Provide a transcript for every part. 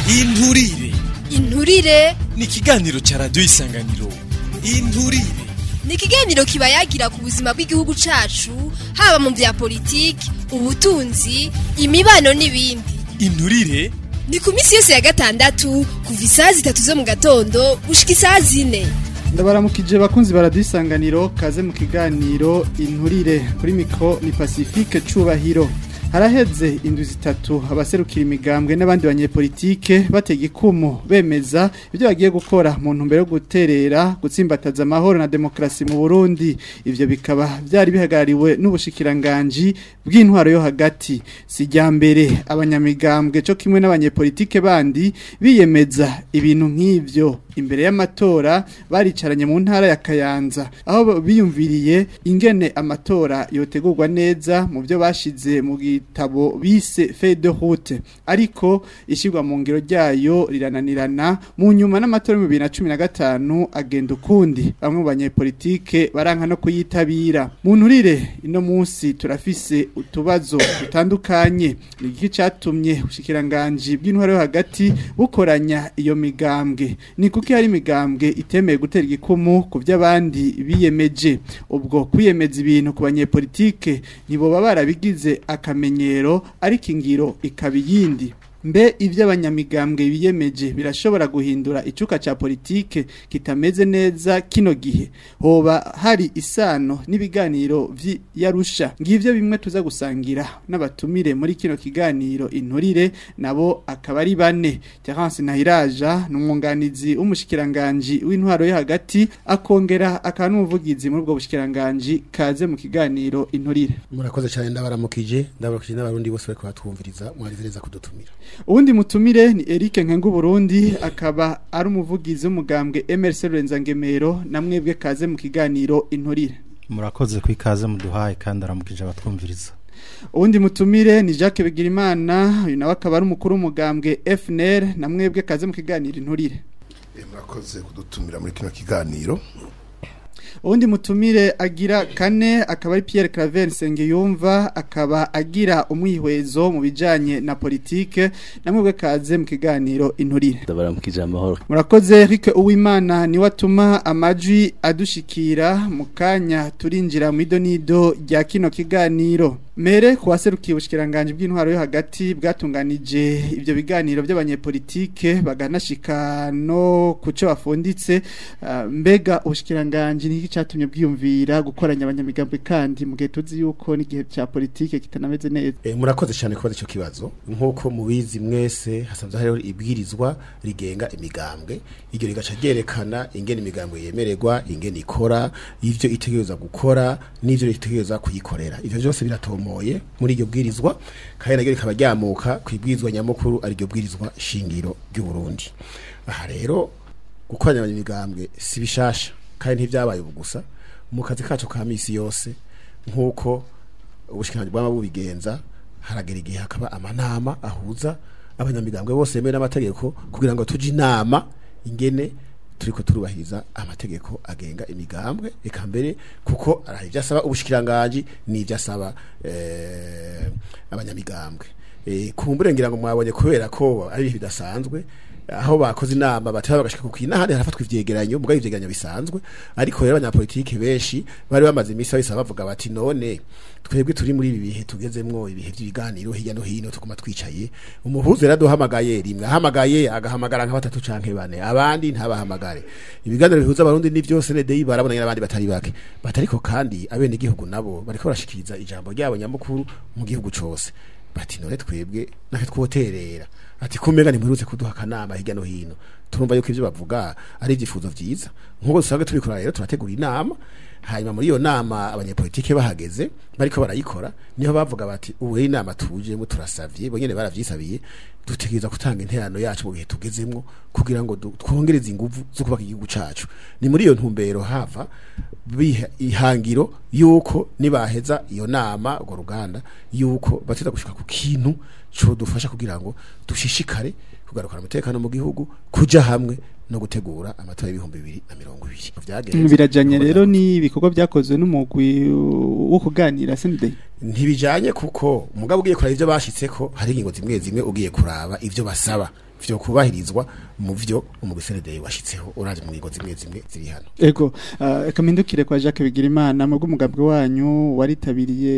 inturire inturire ni ikiganiro cya radiyo isanganiro inturire ni ikiganiro kiba yagira ku buzima bw'igihugu cacu haba mu vya politiki ubutunzi imibano n'ibindi inturire ni ku minsi yose ya gatandatu kuva isaha zitatu zo mu gatondo gushika isaha zine ndabaramukije bakunzi baradisanganiro kaze mu kiganiro inturire kuri mikro ni Pacifique Cubahiro haraheze indwi zitatu abaserukira imigambwe n'abandi banyepolitike batega ikumu bemeza ibyo bagiye gukora mu ntumbero yo guterera gutsimbataza amahoro na demokrasi mu Burundi ivyo bikaba byari bihagarariwe n'ubushikiranganji bw'intwaro yo hagati sijyambere abanyamigambwe cyo kimwe n'abanyepolitike bandi biyemeza ibintu nk'ivyo imbere y'amatora baricaranye mu ntara ya Kayanza aho biyumviriye ingene amatora yotegurwa neza mu byo bashize mu gitabo bise feuille de route ariko ishyirwa mu ngiro ryayo rirananirana mu nyuma n'amatora mu 2015 agenda ukundi bamwe mu banyepolitike baranka no kuyitabira mu nturire ino munsi turafise utubazo dutandukanye ni iki cyatumye ubushikiranganje bw'intwaro yo hagati bukoranya iyo migambwe ni kuko hari imigambwe itemeye gutera igikumu ku by'abandi biyemeje ubwo kwiyemeza ibintu ku banyepolitike ntiboba barabigize akamenyero ariko ingiro ikaba iyindi mbe ibyo abanyamigambwe biyemeje birashobora guhindura icuka cya politike kitameze neza kino gihe hoba hari isano n'ibiganiro vy'iyarusha ngivyo bimwe tuza gusangira n'abatumire muri kino kiganiro inturire nabo akaba ari bane Terence Nahiraja n'umwunganizi w'umushikiranganje w'intwaro yo hagati akongera akaba n'umuvugizi muri ubwo bushikiranganje kaze mu kiganiro inturire murakoze cyane ndabaramukije ndabaramukije n'abarundi bose bari kubatwumviriza mwarizereza kudutumira uwundi mutumire ni Eric Nkengu Burundi akaba ari umuvugizi w'umugambwe MRC Rurenzangemero na mwebwe kaze mu kiganiro inturire murakoze ku ikaze muduhaye kandi aramukije abatwumviriza uwundi mutumire ni Jacques Bigirimana uyu nawe akaba ari umukuru w'umugambwe FNL na mwebwe kaze mu kiganiro inturire murakoze kudutumira muri kino kiganiro uwundi mutumire agira kane akaba ari Pierre Claver Nsengiyumva akaba agira umwihwezo mu bijanye na politike namwe kaze mu kiganiro inturire ndabaramukije amahoro murakoze Eric Uwimana ni watuma amajwi adushikira mu kanya turinjira mu idonido rya kino kiganiro mere kuwaserukiye ubushikiranganje bw'intwaro yo hagati bwatunganije ibyo biganiro by'abanyepolitike baganashika no kuco bafunditse uh, mbega ubushikiranganje niki cyatumye bwiyumvira gukoranya abanyamigambwe kandi mu gihe tuzi yuko n'igihe cya politike kitanameze neza e, murakoze cyane kubaza icyo kibazo nk'uko mubizi mwese hasanzwe hariho ibwirizwa rigenga imigambwe iryo rigaca ryerekana ingene imigambwe yemererwa ingene ikora ivyo itegereza gukora n'ivyo itegereza kuyikorera ivyo byose biratomoye muri iryo bwirizwa kandi naryo rikaba ryamuka ku ibwirizwa nyamukuru ari ryo bwirizwa shingiro ry'u Burundi aha rero gukoranya abanyamigambwe si bishasha kandi ntibyabaye ubu gusa mu kazi kacu ka misi yose nk'uko ubushikiranganje bwaba bubigenza haragera igihe hakaba amanama ahuza abanyamigambwe bose bemewe n'amategeko kugira ngo tuje inama ingene turiko turubahiriza amategeko agenga imigambwe eka mbere kuko araho ibyo asaba ubushikiranganje n'ibyo asaba eh, abanyamigambwe eh, kumbure ngira ngo mwabonye kubera ko ari ibihe bidasanzwe aho bakoze inama bataba bagashika ku kinahandi harafatwa ivyegeranyo mugabo ivyegeranyo bisanzwe ariko rero abanyapolitike benshi bari bamaze imisi bahise bavuga bati none twebwe turi muri ibi bihe tugezemwo ibihe by'ibiganiro hirya no hino tuguma twicaye umuhuzo yaraduhamagaye rimwe ahamagaye agahamagara nka batatu canke bane abandi ntabahamagare ibiganiro bihuza abarundi ni byose NDI barabonanye n'abandi batari bake batariko kandi abene igihugu nabo bariko barashikiriza ijambo ryabo nyamukuru mu gihugu cose bati none twebwe nake twoterera ati kumega nimurutse kuduha kanama hirya no hino turumva yuko ivyo bavuga ari ivyifuzo vyiza nkuko dusanzwe tubikora rero turategura inama hanyuma muri iyo nama abanyepolitike bahageze bariko barayikora niho bavuga bati ubu rero inama tujemo turasavye bonyene baravyisabiye dutegereza gutanga interano yacu mu gihe tugezemwo kugira ngo twongereze inguvu zo kubaka igihugu cacu ni muri iyo ntumbero hava biha ihangiro yuko nibaheza iyo nama urwo ruganda yuko bateza gushika ku kintu co dufasha kugira ngo dushishikare kugarukana umutekano mu gihugu kuja hamwe no gutegura amatora y'ibihumbi bibiri na mirongo ibiri Vyagenze. birajanye rero ni ibikorwa byakozwe n'umugwi wo kuganira sende ntibijanye kuko umugabo ugiye kuraba ivyo bashitseko hari ingingo zimwe zimwe ugiye kuraba ivyo basaba vyo kubahirizwa mu vyo umugisenedeye washitseho uraje mu ngingo zimwe zimwe ziri hano Ego, uh, kamindukire kwa Jacques Bigirimana mu bw'umugambwe wanyu waritabiriye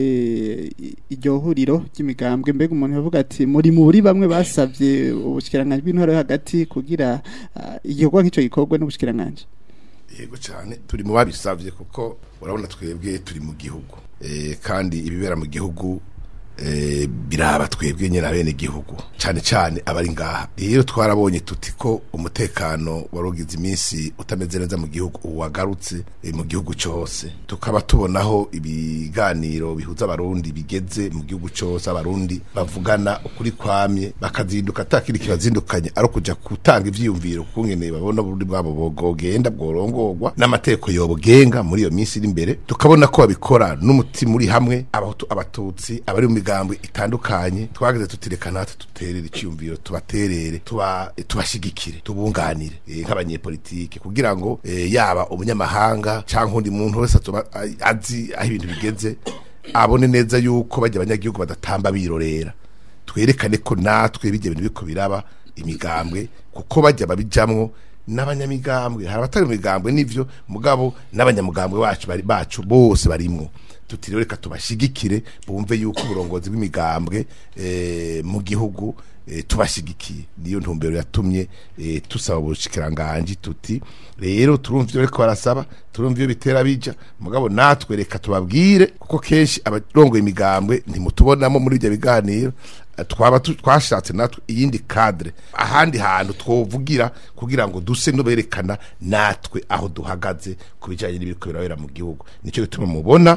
i- iryo huriro ry'imigambwe mbega umuntu yavuga ati muri muri bamwe basavye ubushikiranganje bw'intore hagati kugira uh, igikorwa nk'ico gikorwe n'ubushikiranganje yego cyane turi mu babisabye kuko urabona twebwe turi mu gihugu Eh, kandi ibibera mu gihugu eh, biraba twebwe nyine bene igihugu cyane cyane abari ngaha rero twarabonye tuti ko umutekano wari ugize iminsi utameze neza mu gihugu ubu wagarutse eh, mu gihugu cyose tukaba tubonaho ibiganiro bihuza abarundi bigeze mu gihugu cyose abarundi bavugana ukuri kwamye bakazinduka atakiri kibazindukanye ari ukuja gutanga ivyiyumviro kungene babona uburundi bwabo bwogenda bworongorwa n'amategeko yobugenga muri iyo minsi iri imbere tukabona ko babikora n'umutima uri hamwe abahutu abatutsi abari mu migambo itandukanye twageze tutireka natwe duterere iciyumviro tubaterere tuba tubashigikire tubunganire eh, nk'abanyepolitike kugira ngo eh, yaba umunyamahanga canke undi muntu wese atuba- a- azi aho ibintu bigeze abone neza yuko bajya abanyagihugu badatamba birorera twerekane ko natwe bijya ibintu biko biraba imigambwe kuko bajya babijamwo n'abanyamigambwe hari abatari mu migambwe n'ivyo mugabo n'abanyamugambwe bacu bari bacu bose barimwo tutiriwe reka tubashigikire bumve yuko uburongozi bw'imigambwe eh, mu gihugu eh, tubashigikiye niyo ntumbero yatumye eh, tusaba ubushikiranganje tuti rero turumva ivyo bariko barasaba turumva iyo bitera bija mugabo natwe reka tubabwire kuko kenshi abarongoye imigambwe ntimutubonamo muri ibyo biganiro Eh, twaba tu- twashatse natwe iyindi cadre ahandi hantu twovugira kugira ngo duse nuberekana natwe aho duhagaze ku bijanye n'ibiriko birabera mu gihugu nico gituma mubona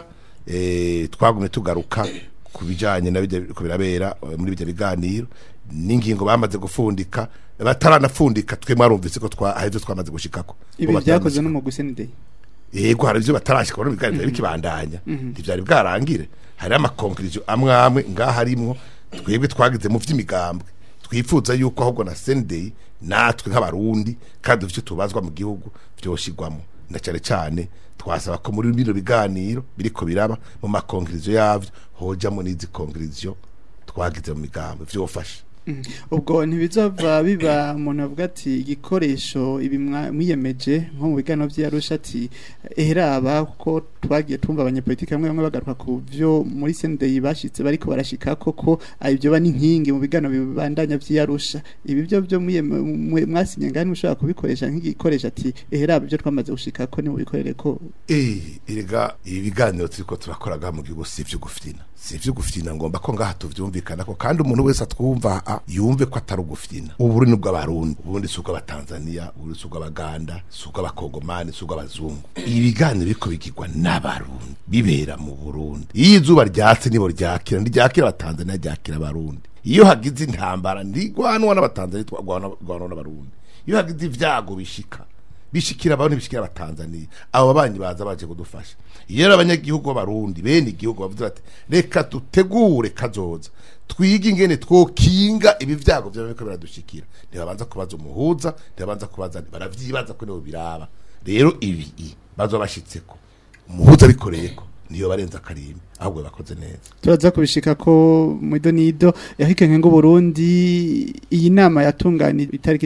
eh, twagumye tugaruka ku bijanye na bijya biriko birabera eh, muri bijya biganiro n'ingingo bamaze gufundika bataranafundika twe mwarumvise ko twa ahivyo twamaze gushikako ibi Bo byakoze bataramaze- n'umugwi Senedeye yego hari ibyo batarashika bano biganiro byari bikibandanya ntivyari bwarangire hari amakonkirizo amwe amwe ngaha harimwo twebwe twagize mu vy'imigambwe twifuza yuko ahubwo na Sunday natwe nk'abarundi kandi dufite tubazwa mu gihugu vyoshigwamo na cyane cyane twasaba ko muri bino biganiro biriko biraba mu makonkirizo yavyo hojamo n'izi konkirizo twagize mu migambwe vyofasha ubwo ntibizova biba umuntu avuga ati igikoresho ibi mwa- mwiyemeje nko mu biganiro by'Arusha ati eheraba kuko twagiye tumva abanyepolitike bamwe bamwe bagaruka ku byo muri Senedeye bashitse bariko barashika koko ibyo ba n'inkingi mu biganiro bibandanya by'Arusha ibi byo byo mwiyeme- mwe- mwasinye ngani mushobora kubikoresha nk'igikoresho ati eheraba ibyo twamaze gushika ko ni mu bikorere ko Eh, erega ibi biganiro turiko turakoraga mu gihugu si ivyo gufina si ivyo gufina ngomba ko ngaha tuvyumvikana ko kandi umuntu wese atwumva a, yumve ko atari ugufina uburundi ni bw'abarundi ubundi si ubw'abatanzania ubundi si ubw'abaganda si ubw'abakongomani si ubw'abazungu ibi biganiro biriko bigirwa n'abarundi bibera mu burundi iyo izuba ryatse nibo ryakira ntiryakira abatanzania ryakira abarundi iyo hagize intambara ntigwanwa n'abatanzania twagwanwa n'abarundi iyo hagize ivyago bishika bishikira abantu bishikira abatanzania abo babanyi baza baje kudufasha iyo rero abanyagihugu b'abarundi bene igihugu bavuze bati reka dutegure kazoza twige ingene twokinga ibi vyago vyaba biriko biradushikira ntibabanza kubaza umuhuza ntibabanza kubaza baravyibaza ko nibo biraba rero ibi i, bazoba bashitseko umuhuza abikoreyeko niyo barenza akarimbi ahubwo bakoze neza turaza kubishika ko mwido nido yahikenke ngo Burundi iyi nama yatunganije itariki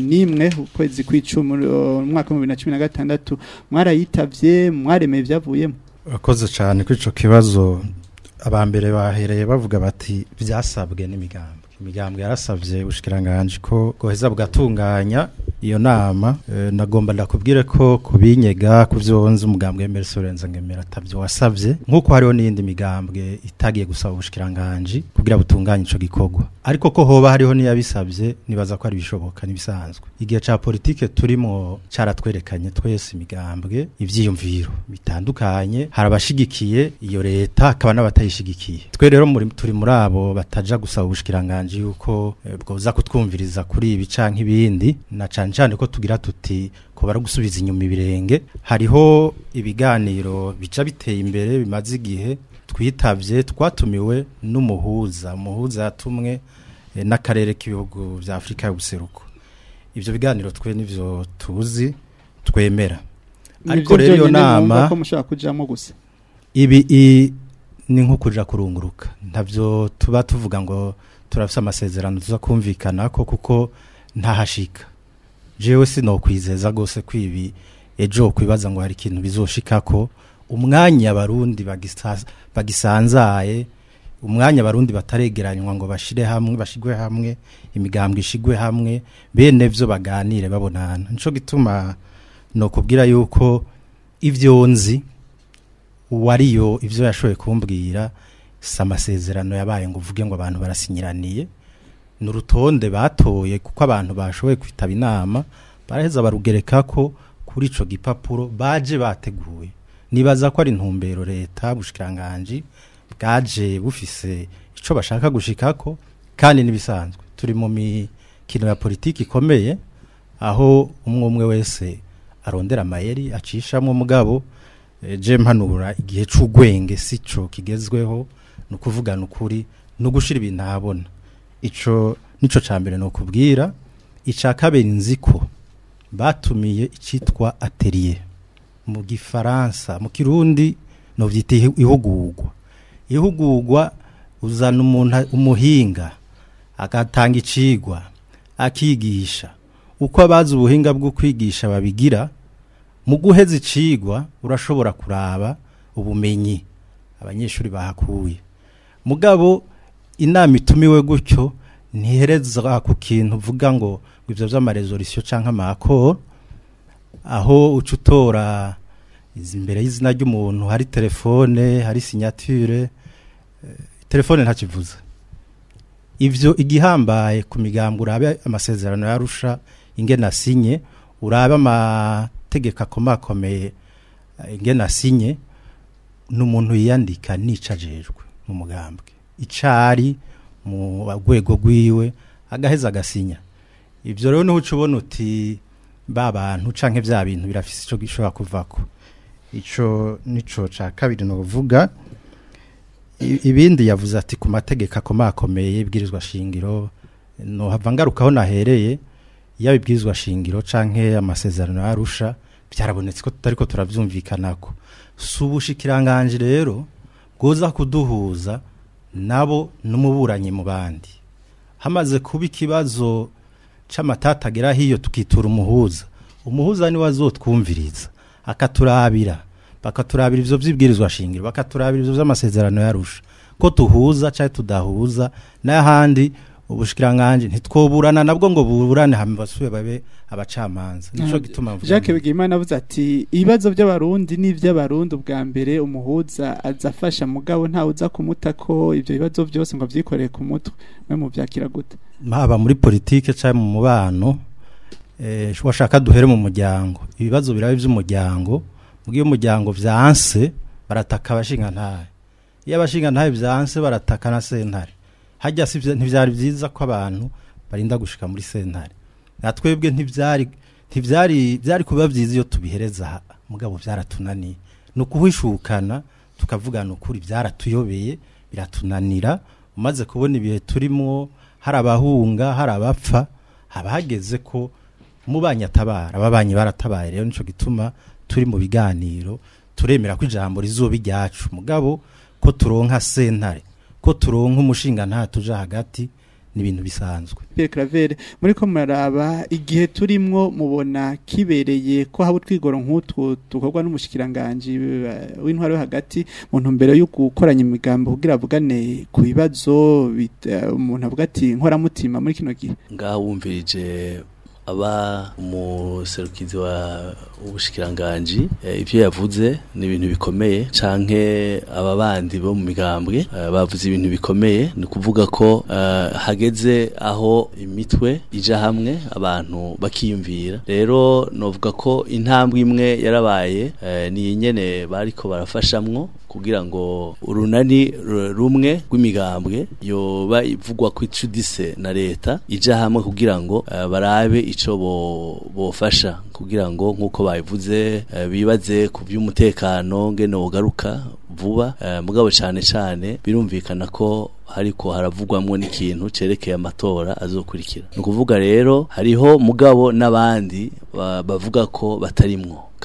11 ukwezi kw'icumi uh, umwaka wa 2016 mwarayitavye mwaremeye byavuyemo Urakoze cyane kuri ico kibazo abambere bahereye bavuga bati byasabwe n'imigambwe imigambwe yarasabye ubushikiranganje ko goheza bwatunganya iyo nama e, nagomba ndakubwire ko kubinyega kuvyonze umugambwe w'embere Sorenza ngemera atavyo wasavye nkuko hariho n'iyindi migambwe itagiye gusaba ubushikiranganje kugira butunganye ico gikorwa ariko ko hoba hariho niyabisavye nibaza ko ari bishoboka nibisanzwe igihe ca politike turimo caratwerekanye twese imigambwe ivyiyumviro bitandukanye hari abashigikiye iyo leta hakaba n'abatayishigikiye twe rero muri turi muri abo bataja gusaba ubushikiranganje yuko eh, bwoza kutwumviriza kuri ibi canke ibindi na cane cane ko tugira tuti ko bara gusubiza inyuma ibirenge hariho ibiganiro bica biteye imbere bimaze igihe twitavye twatumiwe n'umuhuza umuhuza yatumwe eh, n'akarere k'ibihugu vya Afrika y'ubuseruko ivyo biganiro twe nivyo tuzi twemera ariko Nivyo rero iyo byonyene mwumva nama ko mushaka kujamo gusa ibi i, ni nko kuja kurunguruka ntavyo tuba tuvuga ngo turafise amasezerano tuza kumvikana ko kuko ntahashika jewe sinokwizeza gose kwibi ejo kwibaza ngo hari ikintu bizoshikako umwanya abarundi bagisa- bagisanzaye umwanya abarundi bataregeranywa ngo bashire hamwe bashigwe hamwe imigambwe ishigwe hamwe bene vyo baganire babonana nico gituma no kubwira yuko ivyo nzi uwariyo ivyo yashoboye kumbwira si amasezerano yabaye ngo uvuge ngo abantu barasinyiraniye ni urutonde batoye kuko abantu bashoboye kwitaba inama baraheza barugereka ko kuri ico gipapuro baje bateguye nibaza ko ari intumbero leta bushikiranganji bwaje bufise ico bashaka gushikako kandi nibisanzwe turi mu mikino ya politiki ikomeye aho umwe umwe wese arondera amayeri acishamwo mugabo eh, je mpanura igihe c'ugwenge sico kigezweho ni ukuvugana ukuri no gushira ibintu ahabona ico nico ca mbere no kubwira ica kabiri nzi ko batumiye icitwa atelier mu gifaransa mu kirundi no vyita ihi- ihugurwa ihugurwa uzana umuntu umuhinga agatanga icigwa akigisha uko abazi ubuhinga bwo kwigisha babigira mu guheza icigwa urashobora kuraba ubumenyi abanyeshuri bahakuye mugabo inama itumiwe gutyo ntihereza ku kintu uvuga ngo ngo ivyo vy'amaresolisiyo canke amakoro aho uca utora izi- imbere y'izina ry'umuntu hari telefone hari signature eh, telefone ntakivuze ivyo igihambaye ku migambo urabe amasezerano yarusha ingene asinye urabe amategeko akomakomeye eh, ingene asinye n'umuntu yiyandika nica ajejwe mu mugambwe icari mu rwego rwiwe agaheza agasinya ivyo rero niho uca ubona uti ba bantu canke vya bintu birafise ico gishobora kuvako ico nico ca kabiri novuga I- ibindi yavuze ati ku mategeko akomakomeye ibwirizwa shingiro no hava ngarukaho nahereye yaba ibwirizwa shingiro canke amasezerano yarusha byarabonetse ko tutariko turavyumvikanako si ubushikiranganje rero bwoza kuduhuza nabo n'umuburanyi mu bandi hamaze kuba ikibazo c'amatata agera hiyo tukitura umuhuza umuhuza niwe azotwumviriza akaturabira bakaturabira ivyo vy'ibwirizwa shingiro bakaturabira ivyo vy'amasezerano yarusha ko tuhuza canke tudahuza n'ahandi ubushikiranganje ntitwoburana nabwo ngo buburane hama basubire babe abacamanza nico gituma mvuga Jacques nti- Bigimana avuze ati ibibazo by'abarundi n'ivy'abarundi ubwa mbere umuhuza azafasha mugabo ntawe uza kumuta ko ivyo bibazo byose ngo avyikoreye ku mutwe mwe mu vyakira gute haba muri politike cyangwa mu mubano eh, washaka duhere mu muryango ibibazo birabe by'umuryango mu gihe umuryango vyanse barataka abashinga ntahe iyo abashinga ntahe vyanse barataka na sentare hajya si vya- ntivyari vyiza ko abantu barinda gushika muri sentare natwebwe ntivyari ntivyari byari kuba vyiza iyo tubihereza aha, mugabo vyaratunaniye ni ukuhishukana tukavugana ukuri byaratuyobeye biratunanira umaze kubona ibihe turimo hari abahunga hari abapfa haba hageze ko umubanyi atabara ababanyi baratabaye rero nico gituma turi mu biganiro turemera ko ijambo rizoba iryacu mugabo ko turonka sentare ko turonka umushinga nta tuja hagati ni ibintu bisanzwe Pierre Claver muri ko muraraba igihe turimwo mubona kibereye ko haba utwigoro nk'utwo dukorwa n'umushikiranganje eh, w'intwaro yo hagati mu ntumbero yo gukoranya imigambo kugira avugane ku bibazo bit- eh, umuntu avuga ati nkoramutima muri kino gihe ngaha wumvirije aba umuserukizi wa ubushikiranganji eh, ivyo yavuze ni ibintu bikomeye canke aba bandi bo mu migambwe eh, bavuze ibintu bikomeye ni kuvuga ko eh, hageze aho imitwe ija hamwe abantu bakiyumvira rero novuga ko intambwe imwe yarabaye eh, ni nyene bariko barafashamwo kugira ngo urunani ru- rumwe rw'imigambwe yoba ivugwa ko icudise na leta ija hamwe kugira ngo eh, barabe ico bo- bofasha kugira ngo nk'uko babivuze eh, bibaze ku by'umutekano ngene wogaruka vuba eh, mugabo cane cane birumvikana ko hariko haravugwamwo n'ikintu cerekeye amatora azokurikira ni ukuvuga rero hariho mugabo n'abandi ba- bavuga ko batarimwo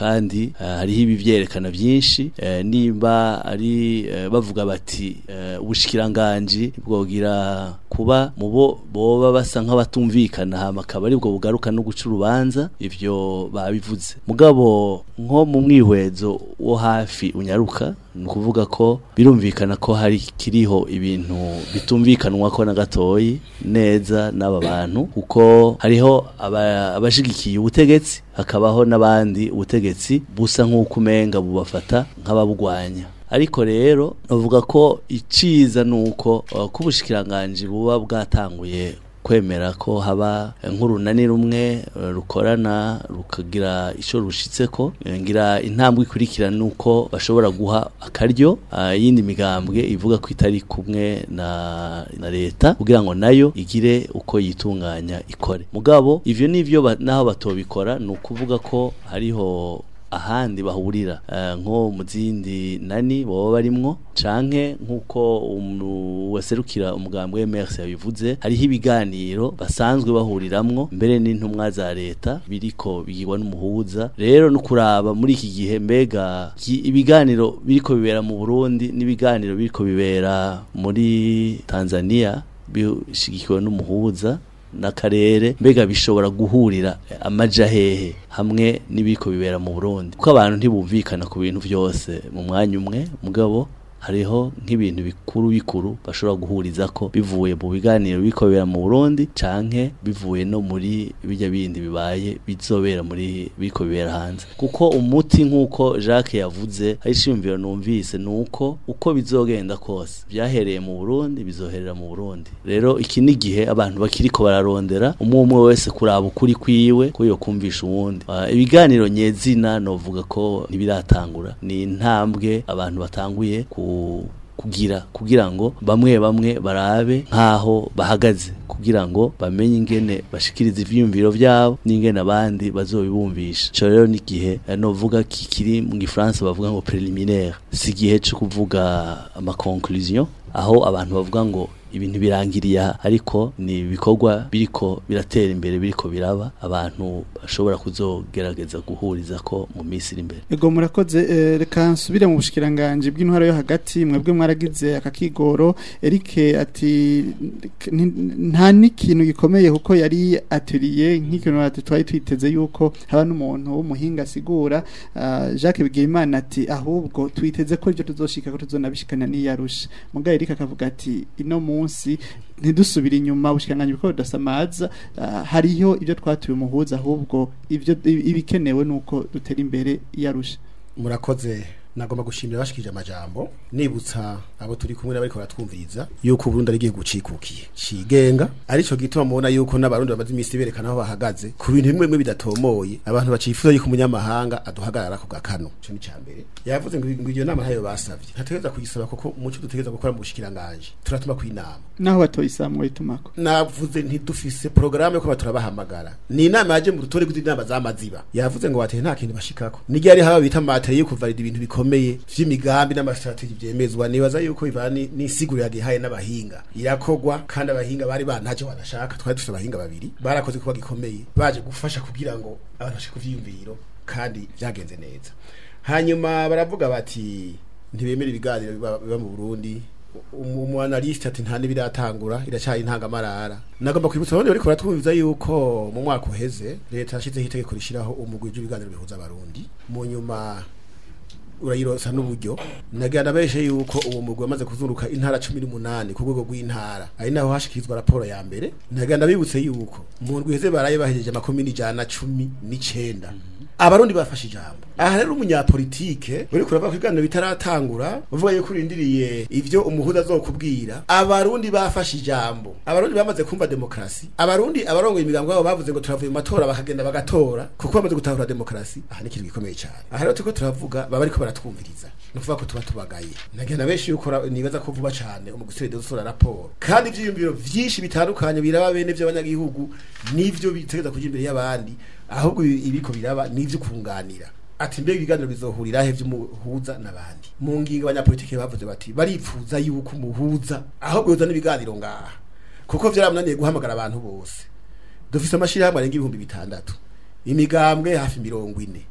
kandi eh, hariho ibivyerekana byinshi eh, nimba ari eh, bavuga bati eh, ubushikiranganji bwogira kuba mubo boba basa nk'abatumvikana hama akaba aribwo bugaruka no guca urubanza ivyo babivuze mugabo nko mu mwihwezo wo hafi unyaruka ni ukuvuga ko birumvikana ko hari kiriho ibintu bitumvikanwa ko na gatoyi neza n'aba bantu kuko hariho aba- abashigikiye ubutegetsi hakabaho n'abandi ubutegetsi busa nk'uko umenga bubafata nk'ababugwanya ariko rero navuga ko iciza nuko uh, ko ubushikiranganje buba bwatanguye kwemera ko haba nk'urunani rumwe uh, rukorana rukagira ico rushitseko Eh, ngira intambwe ikurikira nuko bashobora guha akaryo uh, yindi migambwe ivuga ko itari kumwe na, na leta kugira ngo nayo igire uko yitunganya ikore mugabo ivyo nivyo ba, naho batobikora ni ukuvuga ko hariho ahandi bahurira eh, nko mu zindi nani baba barimwo canke nk'uko umu- waserukira umugambi w'MRC yabivuze hariho ibiganiro basanzwe bahuriramwo mbere n'intumwa za leta biriko bigirwa n'umuhuza rero no kuraba muri iki gihe mbega ki- ibiganiro biriko bibera mu Burundi n'ibiganiro biriko bibera muri Tanzania bishigikiwe n'umuhuza n'akarere mbega bishobora guhurira amaja hehe hamwe n'ibiko bibera mu Burundi kuko abantu ntibumvikana ku bintu byose mu mwanya umwe mugabo hariho nk'ibintu bikuru bikuru bashobora guhuriza ko bivuye mu biganiro biko bibera mu Burundi canke bivuye no muri bijya bindi bibaye bizobera muri biko bibera hanze kuko umuti nk'uko Jacques yavuze hari ishimviro numvise nuko uko bizogenda kose byahereye mu Burundi bizoherera mu Burundi rero iki ni gihe abantu bakiriko bararondera umwe umwe wese kuraba ukuri kwiwe ko yo kumvisha uwundi uh, ibiganiro nyezina novuga ko ntibiratangura ni intambwe abantu batanguye ku kugira kugira ngo bamwe bamwe barabe nkaho bahagaze kugira ngo bamenye ingene bashikiriza ivyiyumviro vyabo n'ingene abandi bazobibumvisha ico rero ni igihe eh, novuga kikiri mu gifaransa bavuga ngo preliminaire si igihe co kuvuga ama conclusion aho abantu bavuga ngo ibintu birangiriye aha ariko ni ibikorwa biriko biratera imbere biriko biraba abantu bashobora kuzogerageza guhuriza ko mu minsi iri imbere Ego murakoze eh, reka nsubire mu bushikiranganje bw'intwaro yo hagati mwebwe mwaragize akakigoro Eric ati "Nti- nta n'ikintu gikomeye kuko yari atelier nk'ikintu ati twari twiteze yuko haba n'umuntu w'umuhinga asigura ah, Jacques Bigimana ati ahubwo twiteze ko ibyo tuzoshika ko tuzonabishikana n'iyarusha muga Eric akavuga ati ino munsi ntidusubire inyuma ubushikiranganje bwo budasamaza ah, hariho ibyo twatuye umuhuza ahubwo ibyo ibikenewe nuko dutera imbere yarusha murakoze nagomba gushimira bashikije amajambo nibutsa abo turi kumwe n'abariko baratwumviriza yuko Burundi ari gihugu cikukiye cigenga arico gituma mubona yuko n'abarundi bamaze imisi berekana aho bahagaze ku bintu bimwe bimwe bidatomoye abantu bacifuza yuko umunyamahanga aduhagarara ku gakano ico ni cambere yavuze ngo ngo iyo nama ntayo basavye ntategeza kugisaba kuko muco dutegeza gukora mu bushikiranganje turatuma ku inama naho batoyisamwe itumako navuze ntidufise porogaramu yo kuba turabahamagara ni inama yaje mu rutore rw'inama z'amaziba yavuze ngo wateye nta kintu bashikako n'igihe hari haba bita matere yo kuvalida ibintu bikomeye vy'imigambi n'amastrategie vyemezwa nibaza yuko bivana ni- n'isiguro yagihaye n'abahinga irakogwa kandi abahinga bari bantaje banashaka twari dufite abahinga babiri barakoze kuba gikomeye baje gufasha kugira ngo abantu bashike kuvyiyumviro kandi vyagenze neza hanyuma baravuga bati ntibemera ibiganiro biba biba mu Burundi umu umu analyst ati nta nibiratangura iracyari intangamarara nagomba kwibutsa abandi bariko baratwumviza yuko mu mwaka uheze leta yashizeho itegeko rishiraho umugwi w'ibiganiro bihuza abarundi mu nyuma urayirosa n'uburyo nagira nabeshe yuko uwo mugwi wamaze kuzunguruka intara cumi n'umunani ku rwego rw'intara ari naho hashikirizwa raporo ya mbere nagira ndabibutse yuko mu ndwi iheze baraye bahejeje amakomini ijana cumi n'icenda abarundi bafashe ijambo aha rero umunyapolitike uri kurava ku biganiro bitaratangura uvuga yuko urindiriye ivyo umuhuza azokubwira abarundi bafashe ijambo abarundi bamaze kumva demokarasi abarundi abarongoye imigambo yabo bavuze ngo turavuye mu matora bakagenda bagatora kuko bamaze gutahura demokarasi aha ni ikintu gikomeye cyane aha rero turiko turavuga baba ariko baratwumviriza ni ukuvuga ko tuba tubagaye nagenda benshi yuko ra- nibaza ko vuba cyane umugusire usura raporo kandi ivyiyumviro vyinshi bitandukanye biraba bene vy'abanyagihugu nivyo bitegeza kuja imbere y'abandi ahubwo ibi- ibiko biraba nivyo kunganira ati mbega ibiganiro bizohurira he vy'umuhuza n'abandi mu ngingo abanyapolitike bavuze bati baripfuza yuko umuhuza ahubwo yoza n'ibiganiro ngaha kuko vyaramunaniye guhamagara abantu bose dufise amashirahamwe arenga ibihumbi bitandatu imigambwe hafi mirongo ine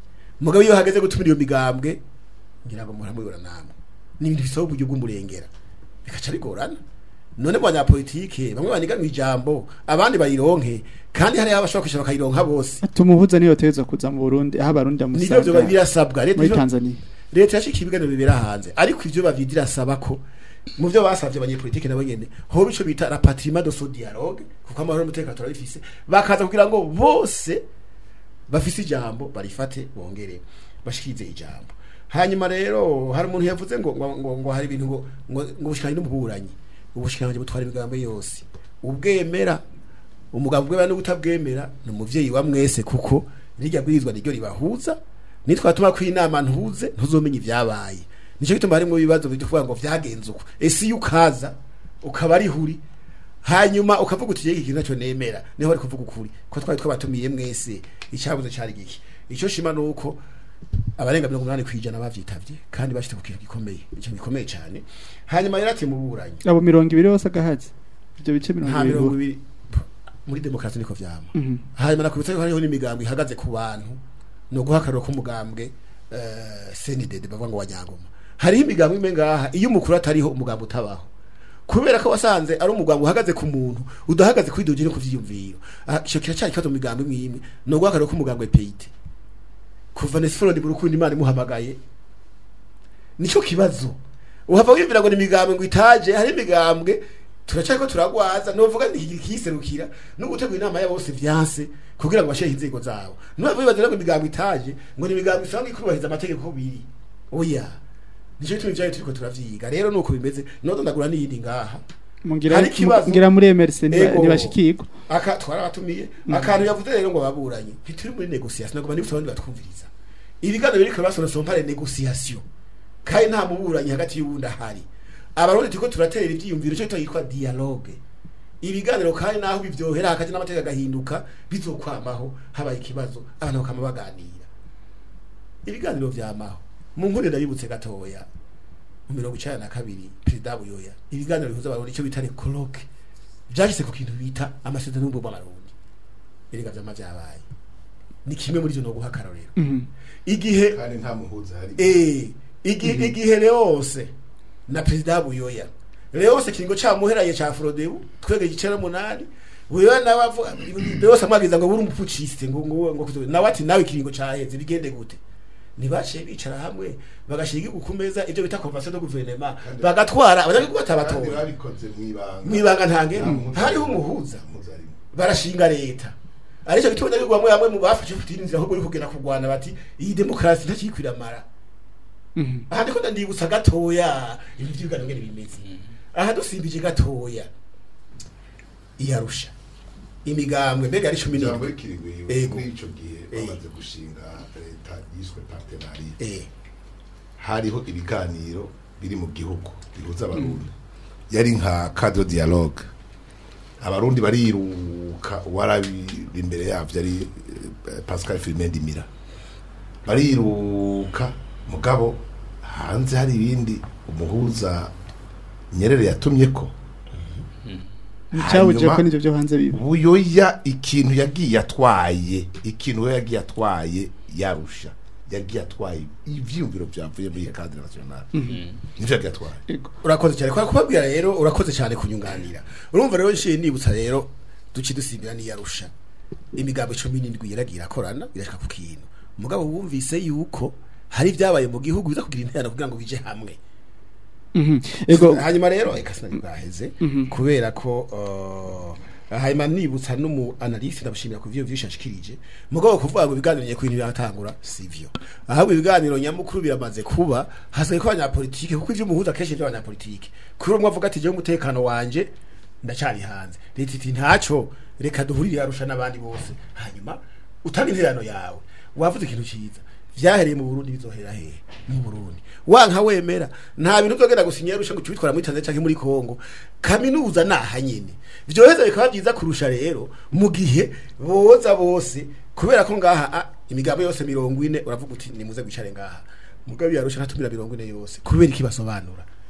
mugabo iyo hageze gutumira iyo migambwe ngira ngo muramubura namwe ni ibintu bisaba uburyo bw'umurengera bikaca bigorana none mu banyapolitike bamwe baniganwa ijambo abandi bayironke kandi hariho abashobora kwishyura bakayironka bose tumuhuza niyo yotegeza kuza mu Burundi aho abarundi nivyo vyo bamusanga birasabwa leta muri ivyo- Tanzania leta yashikiye ibiganiro bibera hanze ariko ivyo bavyiga irasaba ko mu byo basavye abanyepolitike nabo nyene hoba ico bita la patrimoine de ce dialogue kuko amahoro n'umutekano turabifise bakaza kugira ngo bose bafise ijambo barifate bongere bashikirize ijambo hanyuma rero hari umuntu yavuze ngo ngo, ngo, ngo hari ibintu ngo ngo ngo ubushikanye n'umuburanyi ubushikanye butwara imigambo yose ubwemera umugabo bwemera no kutabwemera ni umuvyeyi wa mwese kuko rirya bwirizwa niryo ribahuza nitwatuma ko inama ntuze ntuzomenya ivyabaye nico gituma harimo ibibazo byo kuvuga ngo vyagenze uko ese iyo ukaza ukaba ari huri hanyuma ukavuga uti iki kintu naco nemera niho bari kuvuga ukuri ko twari twabatumiye mwese icyabuze cari giki ico shima nuko abarenga mirongo umunani kwijana bavyitavye kandi bashite ku kintu gikomeye ikintu gikomeye cane hanyuma rero ati muburanyi abo mirongo ibiri bose agahazi ibyo bice mirongo nta mirongo ibiri ibiri muri demokarasi niko vyama Mhm. hanyuma nakubitsa yuko hariho n'imigambi ihagaze ku bantu ni uguhakarura k'umugambwe eh, senidede bavuga ngo wanyangoma hariho imigambi imwe ngaha iyo umukuru atariho umugambi utabaho kubera ko wasanze ari umugambi uhagaze ku muntu udahagaze kuri doje no kuvyiyumviro Ah, ico kiracari kibazo mu migambi imwe imwe ni uguhakarura k'umugambwe peyite kuva nesiforo mu rukundo imana imuhamagaye nico kibazo uhava wiyumvira ngo ni imigambwe ngo itaje hari imigambwe turacariko turagwaza novuga nti kiserukira no gutegura inama ya bose vyanse kugira ngo bashehe inzego zabo nuhava wibaza ngo imigambwe itaje ngo ni imigambwe isanga ikurubahiriza amategeko biri oya nico gituma ivyayo turiko turavyiga rero nuko bimeze nodo ndagura n'iyindi ngaha mungira Hari ikibazo. ngira muri emerse Ego. ntibashikirwa aka twarabatumiye akantu yavuze rero ngo baburanye ntituri muri negociation nagoma nibutsa abandi batwumviriza ibiganiro biriko basona sompare negociation kandi nta muburanyi hagati y'ubundi ahari abarundi turiko turatera ivyiyumviro cyo yitwa dialogue ibiganiro kandi naho bivyohera hagati n'amategeko agahinduka bizokwamaho habaye ikibazo abantu bakama baganira ibiganiro vyamaho mu nkuru ndabibutse gatoya mu mirongo icenda na kabiri perezida buyoya ibiganiro bihuza abarundi icyo bita recoloque vyashyize ku kintu bita amasezerano y'ubumwe bw'abarundi erega vyama vyabaye ni kimwe muri ivyo noguha akarorero Mhm. igihe kandi nta muhuza hari eh igihe igihe leose na perezida buyoya leose kiringo camuheraye ca frodebu twege igicera munani buyoya nawe avuga leose amwagiza ngo buri umupuciste ngo ngo ngo kuzo- nawe ati nawe kiringo caheze bigende gute ntibaciye bicara hamwe bagashira igihugu ku meza ibyo bita convention de gouvernement bagatwara abanyagihugu kandi batabatora babikoze mwibanga mwibanga ntange Nta muhuza. hariho umuhuza Umuhuza arimo. barashinga leta aricyo gituma ndabivuga bamwe bamwe mu bafashe kutira inzira ahubwo uri kugenda kurwana bati iyi demokarasi ntakikwiramara Mhm. aha ndiko ndandibutsa gatoya ibintu by'ibiganiro ngene bimeze aha dusimbije gatoya iyarusha imigambwe mbega ari cumi ijambo n'indwi rikiriwe Ego. muri ico gihe Eh. bamaze gushinga leta yiswe partenariat eh hariho ibiganiro biri mu gihugu bihuza abarundi yari nka cadre dialogue abarundi bariruka uwarabi imbere yavyo ari eh, Pascal Firmin Ndimira bariruka mugabo hanze hari ibindi umuhuza Nyerere yatumye ko Nicabuje Hanyuma- ko nivyo byo hanze biba buyoya ikintu yagiye atwaye ikintu we yagiye atwaye yarusha yagiye atwaye ivyiyumviro vyavuye muri cadre national nivyo yagiye atwaye Ego. urakoze cyane kwa kubabwira rero urakoze cyane kunyunganira urumva rero nshiye nibutsa rero duci dusimbira niyarusha imigambo 17 yaragiye irakorana irashika ku kintu mugabo wumvise yuko hari ibyabaye mu gihugu biza kugira interano kugira ngo bije hamwe Mhm. Ego hanyuma rero eka sinari bwaheze kubera ko uh, hanyuma nibutsa n'umu analyst ndabushimira ku vyo vyishashikirije mugabo kuvuga ngo ibiganiro nyeko ibintu biratangura sivyo ahubwo ibiganiro nyamukuru biramaze kuba hasigaye ko abanyapolitike kuko ivyo muhuza kenshi ivyo abanyapolitike kuri umwe avuga ati jewe umutekano wanje ndacari hanze leta iti ntaco reka duhurire yarusha n'abandi bose hanyuma utanga interano yawe wavuze ikintu ciza vyahereye mu Burundi bizohera hehe mu Burundi wanka wemera nta bintu byogenda gusinya rusha ngo cubitwara muri Tanzania canke muri Kongo kaminuza naha nyene vyoheza bikaba byiza kurusha rero mu gihe boza bose kubera ko ngaha ah, imigambo yose mirongo ine uravuga uti nimuze gwicare ngaha mugabe yarusha ntatumira mirongo ine yose kubera iki basobanura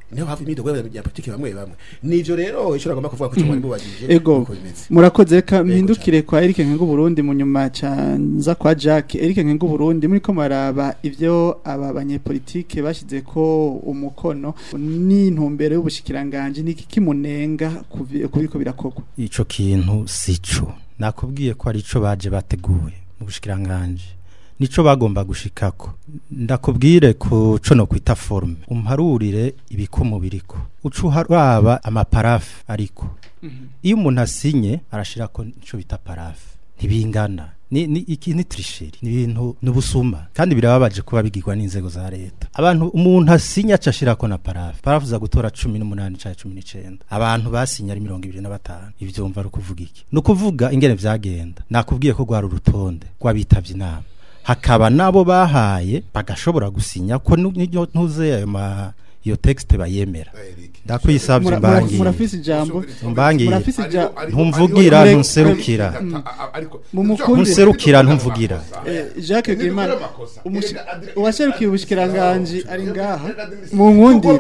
niho hava imidogo y'abanyapolitiki bamwe bamwe nivyo rero ico nagomba kuvuga ko cyo bari mubajije ego uko bimeze murakoze reka mpindukire kwa Eric Nkengu Burundi mu nyuma canza kwa Jack Eric Nkengu Burundi muri ko maraba ivyo aba banyepolitike bashize ko umukono n'intumbero y'ubushikiranganje niki kimunenga kuvi- kubiko birakorwa ico kintu sico nakubwiye ko ari ico baje bateguye mu bushikiranganje nico bagomba gushikako ndakubwire ku co no kwita forme umparurire ibikomo biriko uca uharaba amaparafu ariko iyo umuntu asinye arashirako ico bita parafu ntibingana ni ni iki ni trisheri ni ibintu n'ubusuma kandi birababaje kuba bigirwa n'inzego za leta abantu umuntu asinya acashirako na parafu parafu za gutora 18 cyangwa 19 abantu basinya ari 25 ivyo umva ari kuvuga iki no kuvuga ingene vyagenda nakubwiye ko gwari urutonde gwabitavye inama hakaba nabo bahaye bagashobora gusinya ko nu- niyo ntuze ayo ma iyo texte bayemera ndakwisavye Mura- mura- mbangiye murafise ijambo mbangiye murafise ija ntumvugira Murek- ntunserukira Mumukundire. ntunserukira ntumvugira Eh, Jacques Gimana uwaserukiye ubushikiranganje ari ngaha mu nkundire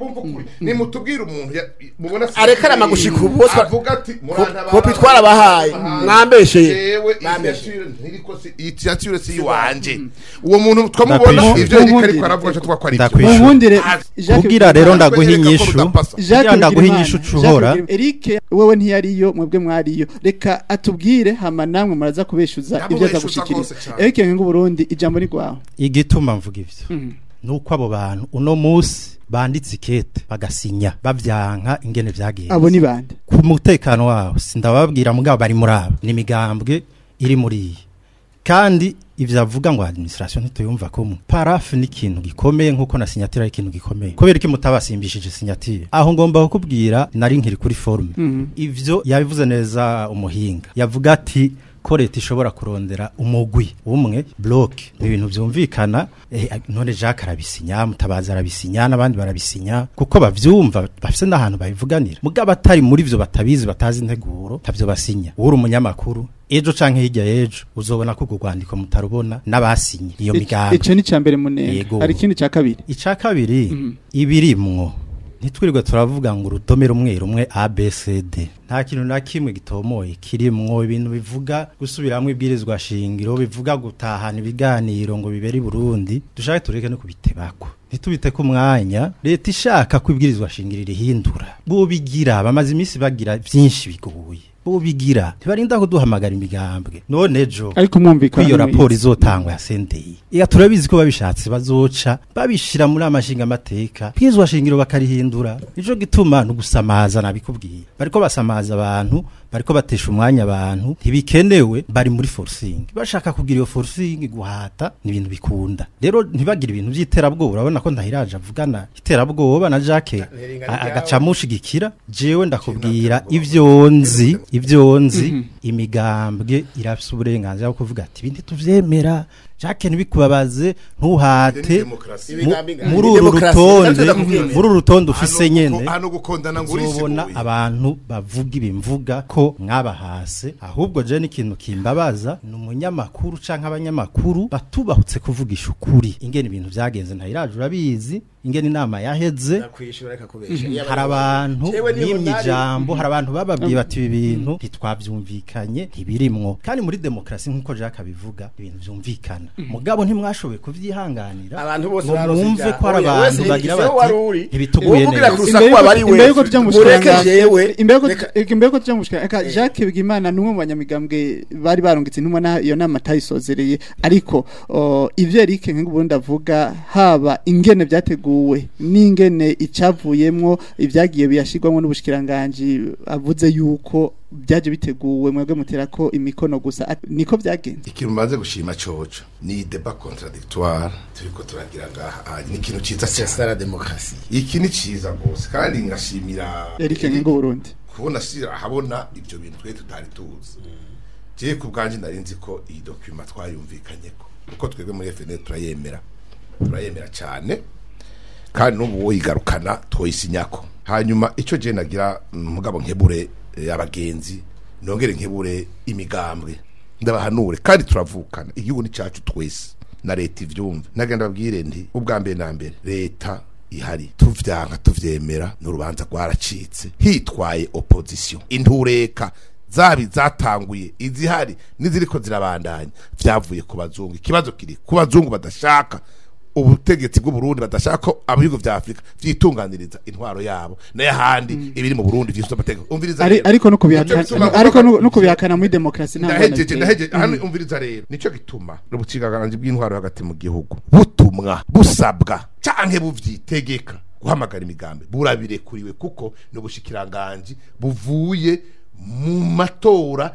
nimutubwire umuntu ya- mubona Arekana amagushika ubu, bose ba- avuga ati murantabara- kopi twarabahaye, Ah, mwambesheye. jewe Mwambesheye. initiative ntiriko si- initiative si iwanje uwo muntu twamubona Ndakwishyura. ivyo yariko Nkundire. ariko aravuga co twakora ivyo mu Ndakwishyura. nkundire Ah, Jacques kugira rero Gimana- ndaguha Kwereka ko inyishu rudapasa. kugira Jacques ndaguha Bigirimana, inyishu Jacques cuhora Bigirimana. Eric wewe ntiyariyo mwebwe mwariyo reka atubwire hama namwe muraza kubeshuza ibyo aza Ndamubeshuza gushikiriza rwose cane. Eric Nkengu Burundi ijambo ni gwawe igituma mvuga ivyo nuko abo bantu uno musi banditse ikete bagasinya bavyanka ingene vyagenze abo ni bande ku mutekano wabo sindababwira mugabo bari muri abo ni imigambwe iri muri iyi kandi ivyo avuga ngo administration ntituyumva kumwe parafu ni ikintu gikomeye nkuko na sinyatire ari ikintu gikomeye kubera iki mutabasimbishije sinyatire aho ngomba kukubwira nari nkiri kuri forume ivyo yabivuze neza umuhinga yavuga ati ko leta ishobora kurondera umugwi umwe bloke ni ibintu vyumvikana eh, none Jacques arabisinya mutabaza arabisinya n'abandi barabisinya kuko bavyumva bafise n'ahantu babivuganira mugabo atari muri vyo batabizi batazi integuro ntavyo basinya uri umunyamakuru ejo canke hirya y'ejo uzobona ko urwo rwandiko mutarubona n'abasinye iyo migambi ico ni cambere munenga Yego. hari ikindi ca kabiri ica kabiri ibirimwo ntitwirirwe turavuga ngo urudome rumwe rumwe abcd nta kintu na kimwe gitomoye kirimwo ibintu bivuga gusubiramwo ibwirizwa shingiro bivuga gutahana ibiganiro ngo bibere i burundi dushake tureke no kubitebako ntitubite ku mwanya leta ishaka ko ibwirizwa shingiro rihindura bobigira bamaze iminsi bagira vyinshi bigoye bobigira ntibarinda kuduhamagara imigambwe none ejo ariko mwumvikana ko iyo mwiza. raporo izotangwa ya sendei iya turabizi ko babishatse bazoca babishira muri amashinga amateka bwizwa shingiro bakarihindura nico gituma no gusamaza nabikubwiye bariko basamaza abantu bariko batesha umwanya abantu ntibikenewe bari muri forcing bashaka kugira iyo forcing guhata ni ibintu bikunda rero ntibagire ibintu vy'iterabwoba urabona ko ndahiraje avugana iterabwoba na Jacques a- agaca mushigikira jewe ndakubwira ivyo nzi ivyo nzi imigambwe irafise uburenganzira bwo kuvuga ati ibindi tuvyemera Jacques ntibikubabaze ntuhate Ni demokarasi. mu- Imigambi ingana. muri Ni uru demokarasi. rutonde Navyo ndakubwira. muri uru rutonde ufise nyene hano gukundana ngo uzobona urisiguye abantu bavuga ibimvuga ko mwabahase ahubwo je n'ikintu kimbabaza ni umunyamakuru canke abanyamakuru batubahutse kuvugisha ukuri ingene ibintu vyagenze ntayiraje urabizi ingene inama yaheze nakwishura reka kubesha Iyo hari abantu Jewe niho bimye nari- ijambo hari abantu bababwiye bati ibi bintu ntitwavyumvikanye ntibirimwo kandi muri demokarasi nk'uko Jacques abivuga ibintu vyumvikana mugabo ntimwashoboye kuvyihanganira abantu bose ngo barose mwumve ibyaha. ko hari Oya, abantu wese bagira igiseho wari bati uri. ntibituguye Uwuvugira neza ku Imbere rusaku aba ari yuko- imbere yuko we. tuja mu Mureke bushikiranganje- jewe. imbere yuko Reka- imbere yuko tuja mu bushikiranganje Jacques Bigimana numwe mu banyamigambwe bari barungitse intumwa na iyo nama atayisozereye ariko o, ivyo Eric Nkengu Burundi avuga haba ingene vyateguwe n'ingene icavuyemwo ivyagiye biyashirwamwo n'ubushikiranganje avuze yuko byaje biteguwe mwebwe mutera ko imikono gusa At- niko vyagenze ikintu maze gushima coco ni deba contradictoire turiko turagira ngaha Ah, ni ikintu ciza C'est cyane ça la démocratie. iki ni ciza gose kandi ngashimira Eric Nkengu Burundi kubona shira habona ivyo bintu twe tutari tuzi je ku bwanje nari nzi ko iyi document twayumvikanyeko kuko twebwe muri FNL turayemera turayemera cyane kandi n'ubu woyigarukana twoyisinyako hanyuma ico je nagira mm, mugabo nkebure eh, abagenzi nongere nkebure imigambwe ndabahanure kandi turavukana igihugu ni cacu twese na leta ivyumve nagenda babwire nti ubwa mbere na mbere leta ihari tuvyanka tuvyemera n'urubanza rwaracitse hitwaye opposition intureka zabi zatanguye izihari n'iziriko zirabandanya vyavuye ku bazungu ikibazo kiri ku bazungu badashaka ubutegetsi bw'u Burundi badashaka ko abihugu vya Afrika vyitunganiriza intwaro yabo n'ayahandi ibiri mu Burundi vyifite amategeko umviriza Ari- rero. ariko no Nico kubihakana gituma- ariko no no kubihakana muri demokarasi nta ngorane ndahejeje biteye. ndahejeje hano umviriza rero nico gituma ubucigaganji bw'intwaro hagati mu gihugu butumwa busabwa canke buvyitegeka guhamagara imigambi burabirekuriwe kuko ni ubushikiranganji buvuye mu matora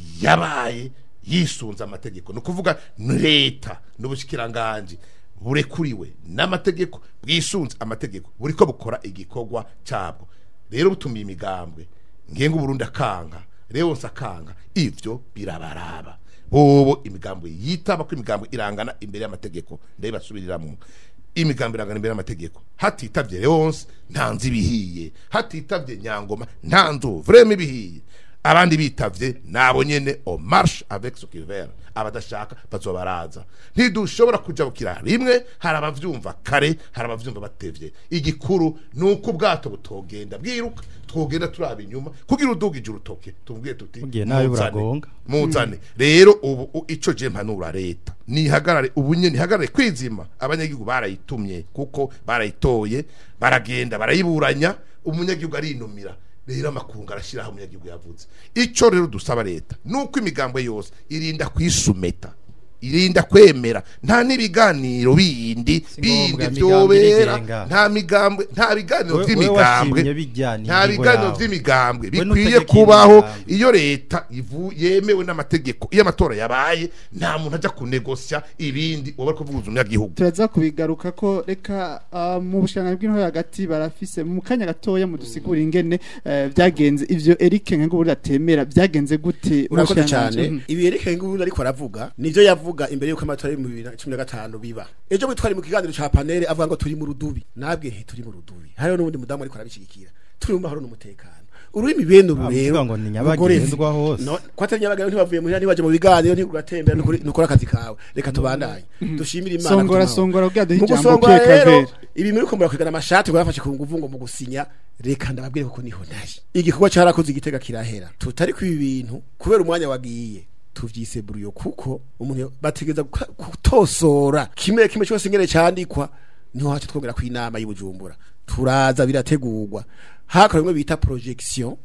yabaye yisunze amategeko ni ukuvuga ni leta n'ubushikiranganji burekuriwe n'amategeko bwisunze amategeko buriko bukora igikorwa cabwo rero butumiye imigambwe ngenga uburundi akanga rero nsakanga ivyo birabaraba bobo imigambwe yitaba ko imigambwe irangana imbere y'amategeko ndabibasubiriramwo imigambi irangana imbere y'amategeko hatitavye Leonce nta nzi bihiye hatitavye Nyangoma nta nzu vrema ibihiye abandi bitavye nabo nyene o marche avec ce qui vert abadashaka bazobaraza ntidushobora kujabukira rimwe hari abavyumva kare hari abavyumva batevye igikuru nuko ubwato butogenda bwiruka twogenda turaba inyuma kugira udugije urutoke tubwiye tuti Mugiye nabi muzane, buragonga. muzane rero ubu u- ico je mpanura leta nihagarare ubu nyene nihagarare kwizima abanyagihugu barayitumye kuko barayitoye baragenda barayiburanya umunyagihugu arinumira rero amakungu arashiraho umunyagihugu yavuze ico rero dusaba leta nuko imigambwe yose irinda kwisumeta irinda kwemera nta n'ibiganiro bindi Si bindi ngombwa, imigambi vyobera irigenga. nta migambwe nta biganiro We- we vy'imigambwe washimye bijyana nta ingingo biganiro yawe. vy'imigambwe We bikwiye nutegeka kubaho imigambi. iyo leta ivu yemewe n'amategeko iyo amatora yabaye nta muntu ajya kunegosya ibindi uba ari kuvuguza umunyagihugu turaza kubigaruka ko reka ah, mu bushanganyi bw'intore hagati barafise mu kanya gatoya mu dusigura ingene eh, byagenze ivyo Eric Nkenguburi atemera byagenze gute mu urakoze bushikiranganji? cyane Mhm. ibi yerekeye ngubundi ariko aravuga nivyo yavuga imbere yuko amatora yo mu 2015 biba ejo bwe twari mu kiganiro ca panel avuga ngo turi mu rudubi nabwe nti turi mu rudubi hariho n'ubundi mudamu ariko arabishigikira turi mu mahoro n'umutekano ururimi bene uru Avuga rero ngo ni nyabagendwa hose. no ko atari nyabagendwa ntibavuye muhira ntibaje mu biganiro ntiuratembera nukora akazi kawe reka tubandanye dushimire imana Songora kutumaho. songora ubwa duhe mu ijambo gusongora Pierre rero Claver ibi muri ko murakwigana amashati ngo yafashe ku nguvu ngo mu gusinya reka ndababwire kuko niho ntari igikorwa cyarakoze igitega kirahera tutari ku ibi bintu kubera umwanya wagiye tuvyise buruyo kuko umuntu bategeza guka- gutosora kimwe kimwe cyose ngene cyandikwa niho hacu twongera ku inama y'ubujumbura turaza birategurwa hakora bimwe bita projection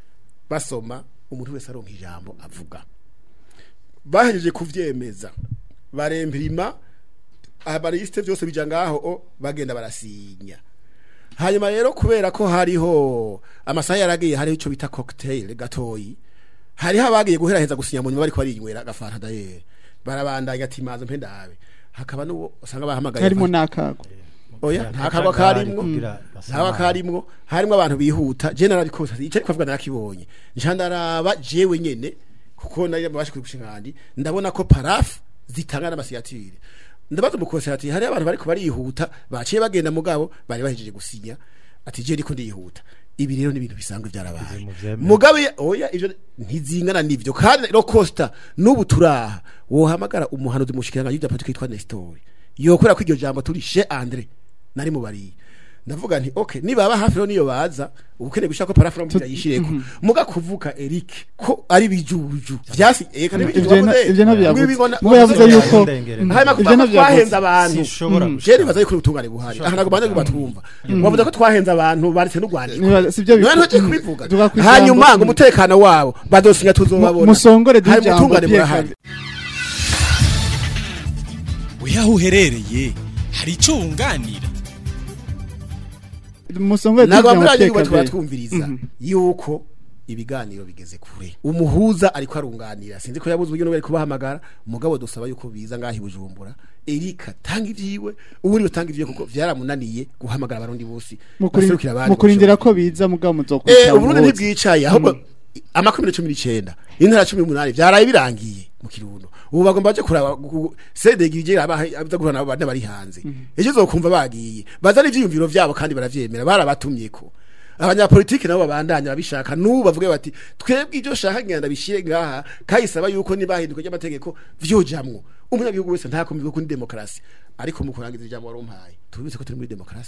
basoma umuntu wese aronka ijambo avuga bahejeje kuvyemeza barempirima abarisite byose bija ngaho o, bagenda barasinya hanyuma rero kubera ko hariho amasaha yaragiye hariho ico bita cocktail gatoyi hariho abagiye guheraheza gusinya mu nyuma bariko barinywera agafanta dayere barabandanya ati maze mpe ndabe hakaba n'uwo usanga bahamagaye harimo n'akago oya Nta nta kagwa kagari karimwo kugira nta basamare. karimwo harimo abantu bihuta je narabikoze ico ariko avuga narakibonye nca ndaraba jewe nyene kuko nari babashe kubishingandi ndabona ko parafu zitanga n'amasigatire ndabaza umukose ati hari abantu bariko barihuta baciye bagenda mugabo bari bahejeje gusinya ati je ndiko ndihuta ibi rero ni ibintu bisanzwe byarabaye Ibi muvyemera. mugabe oya ivyo ntizingana nivyo kandi ro costa nubu turaha wohamagara umuhanuzi mushikiranga y'ibya politiki yitwa Nestor yokora ko iryo jambo turi chez Andre nari mubariye ndavuga nti okay nibaba hafi rero niyo baza ubukene gushaka ko parafora mu yishireko muga kuvuka Eric ko ari bijuju vyasi eka ni bijuju Ivyo na- ivyo ntabyo yavuze. Mwibibona- Mubo yavuze Mwibibona- yuko Ndengere. Mhm. hanyuma Ivyo kuvuga ko ntabyo yavuze. twahenze abantu Sinshobora Mm. gushaka. je nibaza yuko ubutungane buhari aha ntabwo banze kubatwumva wavuze ko twahenze abantu baretse n'urwandiko Nibaza- sivyo bi- niwe ntuje kubivuga Tugakurikirana hanyuma ngo- ngo umutekano wabo bazosinya tuzobabona musongore duhe hari ijambo ubutungane Pierre burahari we aho uherereye hari icyo wunganira musongore duhe ntabwo ijambo bamwe Pierre tuba Claver. twumviriza Mhm. yuko ibiganiro bigeze kure umuhuza ariko arunganira sinzi ko yabuze uburyo n'ubwo ari kubahamagara umugabo dusaba yuko biza ngaho i bujumbura erika tanga ibyiwe ubundi batanga ibyiwe kuko vyaramunaniye guhamagara abarundi bose baserukira abandi mukurindira ko biza mugabo Eh, muzokurikira uburundi ntibwicaye ahubwo amakumi cumi n'icenda intara cumi n'umunani vyaraye birangiye mu kirundo ubu bagomba baje kuraba gu- sedegi bigera abaza guhura nabo bane bari hanze ejo uzokumva bagiye bazana ivyiyumviro vyabo kandi baravyemera barabatumyeko abanyapolitiki nabo babandanya babishaka n'ubu bavuge bati twebwe ibyo shaka ngenda bishire ngaha kayisaba yuko nibahinduka ry'amategeko vyojamwo umunyagihugu wese ntakumva ko ni demokarasi ariko mu kurangiza ijambo warumpaye tubibutse ko turi muri demokarasi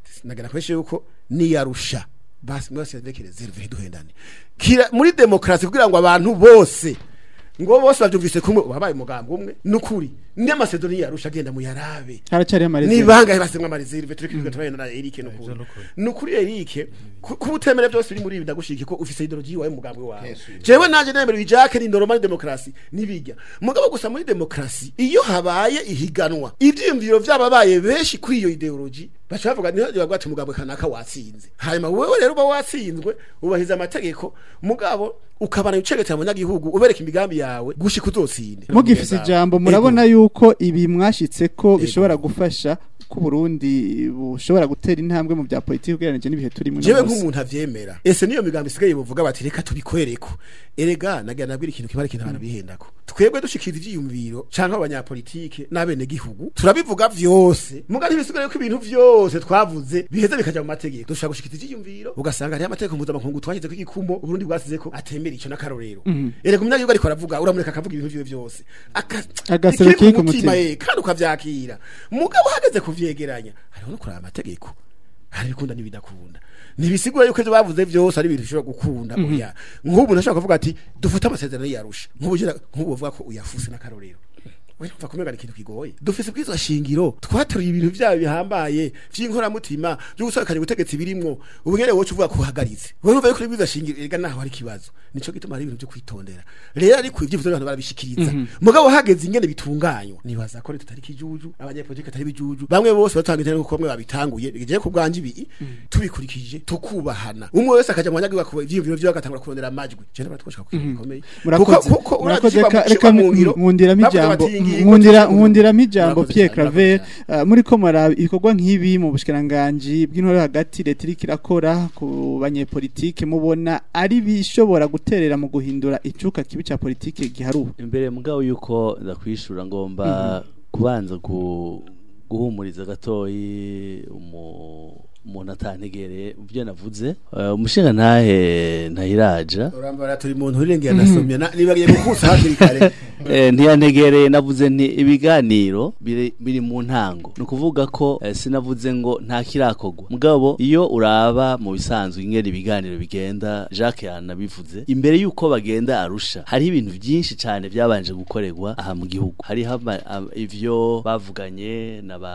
nagana kweshe yuko niyarusha basi mwese ndeke reserve duhendane kira muri demokrasi kugira ngo abantu bose ngo bose bavyumvise kumwe wabaye umugambo umwe nukuri ndi amasedoni yarusha agenda mu yarabe haracari amarezi ni bangahe basemwa amareserve turi kwiga tubayena na Eric nukuri nukuri Eric ku- kuba utemera byose biri muri ibi ndagushiki ko ufise ideology wawe mugambwe wawe jewe nanje nemera bijake ni normal demokrasi nibijya mugabo gusa muri demokrasi iyo habaye ihiganwa ivyiyumviro vy'ababaye benshi kuri iyo ideology baca bavuga niho bavuga ati mugambwe kanaka watsinze hanyuma wewe rero uba watsinzwe ubahiza amategeko mugabo ukabana ucegetera abanyagihugu ubereka imigambi yawe gushika uzotsinde mugifise ijambo murabona yuko ibi mwashitse ko bishobora gufasha ko Burundi bushobora gutera intambwe mu bya politiki ugereranije n'ibihe turimo jewe nk'umuntu avyemera ese niyo migambi isigaye buvuga bati reka tubikwereko erega nagira nabwira ikintu kimara ikintu abantu bihendako twebwe dushikira ivyiyumviro canke abanyapolitike n'abene gihugu turabivuga vyose muga ntibisigaye ko ibintu vyose twavuze biheze bikaja mu mategeko dushaka gushikira ivyiyumviro ugasanga hariho amategeko mpuzamakungu twashyize ko igikumo uburundi bwasize ko atemera ico n'akarorero erega umunyagihugu ariko aravuga uramureka akavuga ibintu vyiwe vyose Aka- Agasero ikiri kiri ku mutima. eh, kandi ukavyakira mugabo hageze kuvyegeranya hariho no kuraba amategeko hari ibikunda n'ibidakunda ntibisigura yuko ivyo bavuze vyose ari ibintu bishobora gukunda oya nk'ubu nashobora kuvuga ati dufate amasezerano yarusha nk'ubu jira- nk'ubu bavuga ko uyafuse n'akarorero Wewe umva kumenya ikintu kigoye dufise bwizwa shingiro twataruye ibintu vyayo bihambaye vy'inkoramutima byo gusakanya ubutegetsi birimwo ubu nyene wocu uvuga ko uhagaritse wewe umva yuko bwizwa shingiro ega naho hari ikibazo nico gituma hari ibintu byo kwitondera rero ariko ivyo abantu barabishikiriza mugabo hageze ingene bitunganywa nibaza ko leta atari kijuju abanyapolitike atari bijuju bamwe bose batangije nuko bamwe babitanguye bigiye ku bwanje ibi tubikurikije tukubahana umwe wese akaja mu banyagihugu akuba ivyiyumviro vyiwe agatangura kurondera amajwi je n'abatwoshaka ku kintu gikomeye murakoze Kuko- kuko murakoze urazi reka- kiba- reka kiba mu ngiro, nkundiramo bavuga ijambo bati ingingo nkundira z'icumi. nkundiramo ijambo Murakoze Pierre cyane, Claver murakoze cyane. uh, muri ko muraba ibikorwa nk'ibi mu bushikiranganje bw'intore hagati leta iriko irakora ku banyepolitike mubona ari bishobora guterera mu guhindura icuka kibi ca politike giharuwe imbere mugabo yuko ndakwishura ngomba kubanza gu- guhumuriza gatoyi umu- umuntu atantegereye mu byo navuze Eh, umushinga ntahe ntahiraja urambara turi mu ntu rirengera nasomye na- nibagiye gukusa hakiri kare Eh, ntiyantegereye navuze nti ibiganiro biri, biri mu ntango ni ukuvuga ko eh, sinavuze ngo nta kirakogwa mugabo iyo uraba mu bisanzwe ingene ibiganiro bigenda Jacques yanabivuze imbere yuko bagenda arusha hariho ibintu byinshi cyane byabanje gukorerwa aha mu gihugu hariho ama- am- ivyo bavuganye n'aba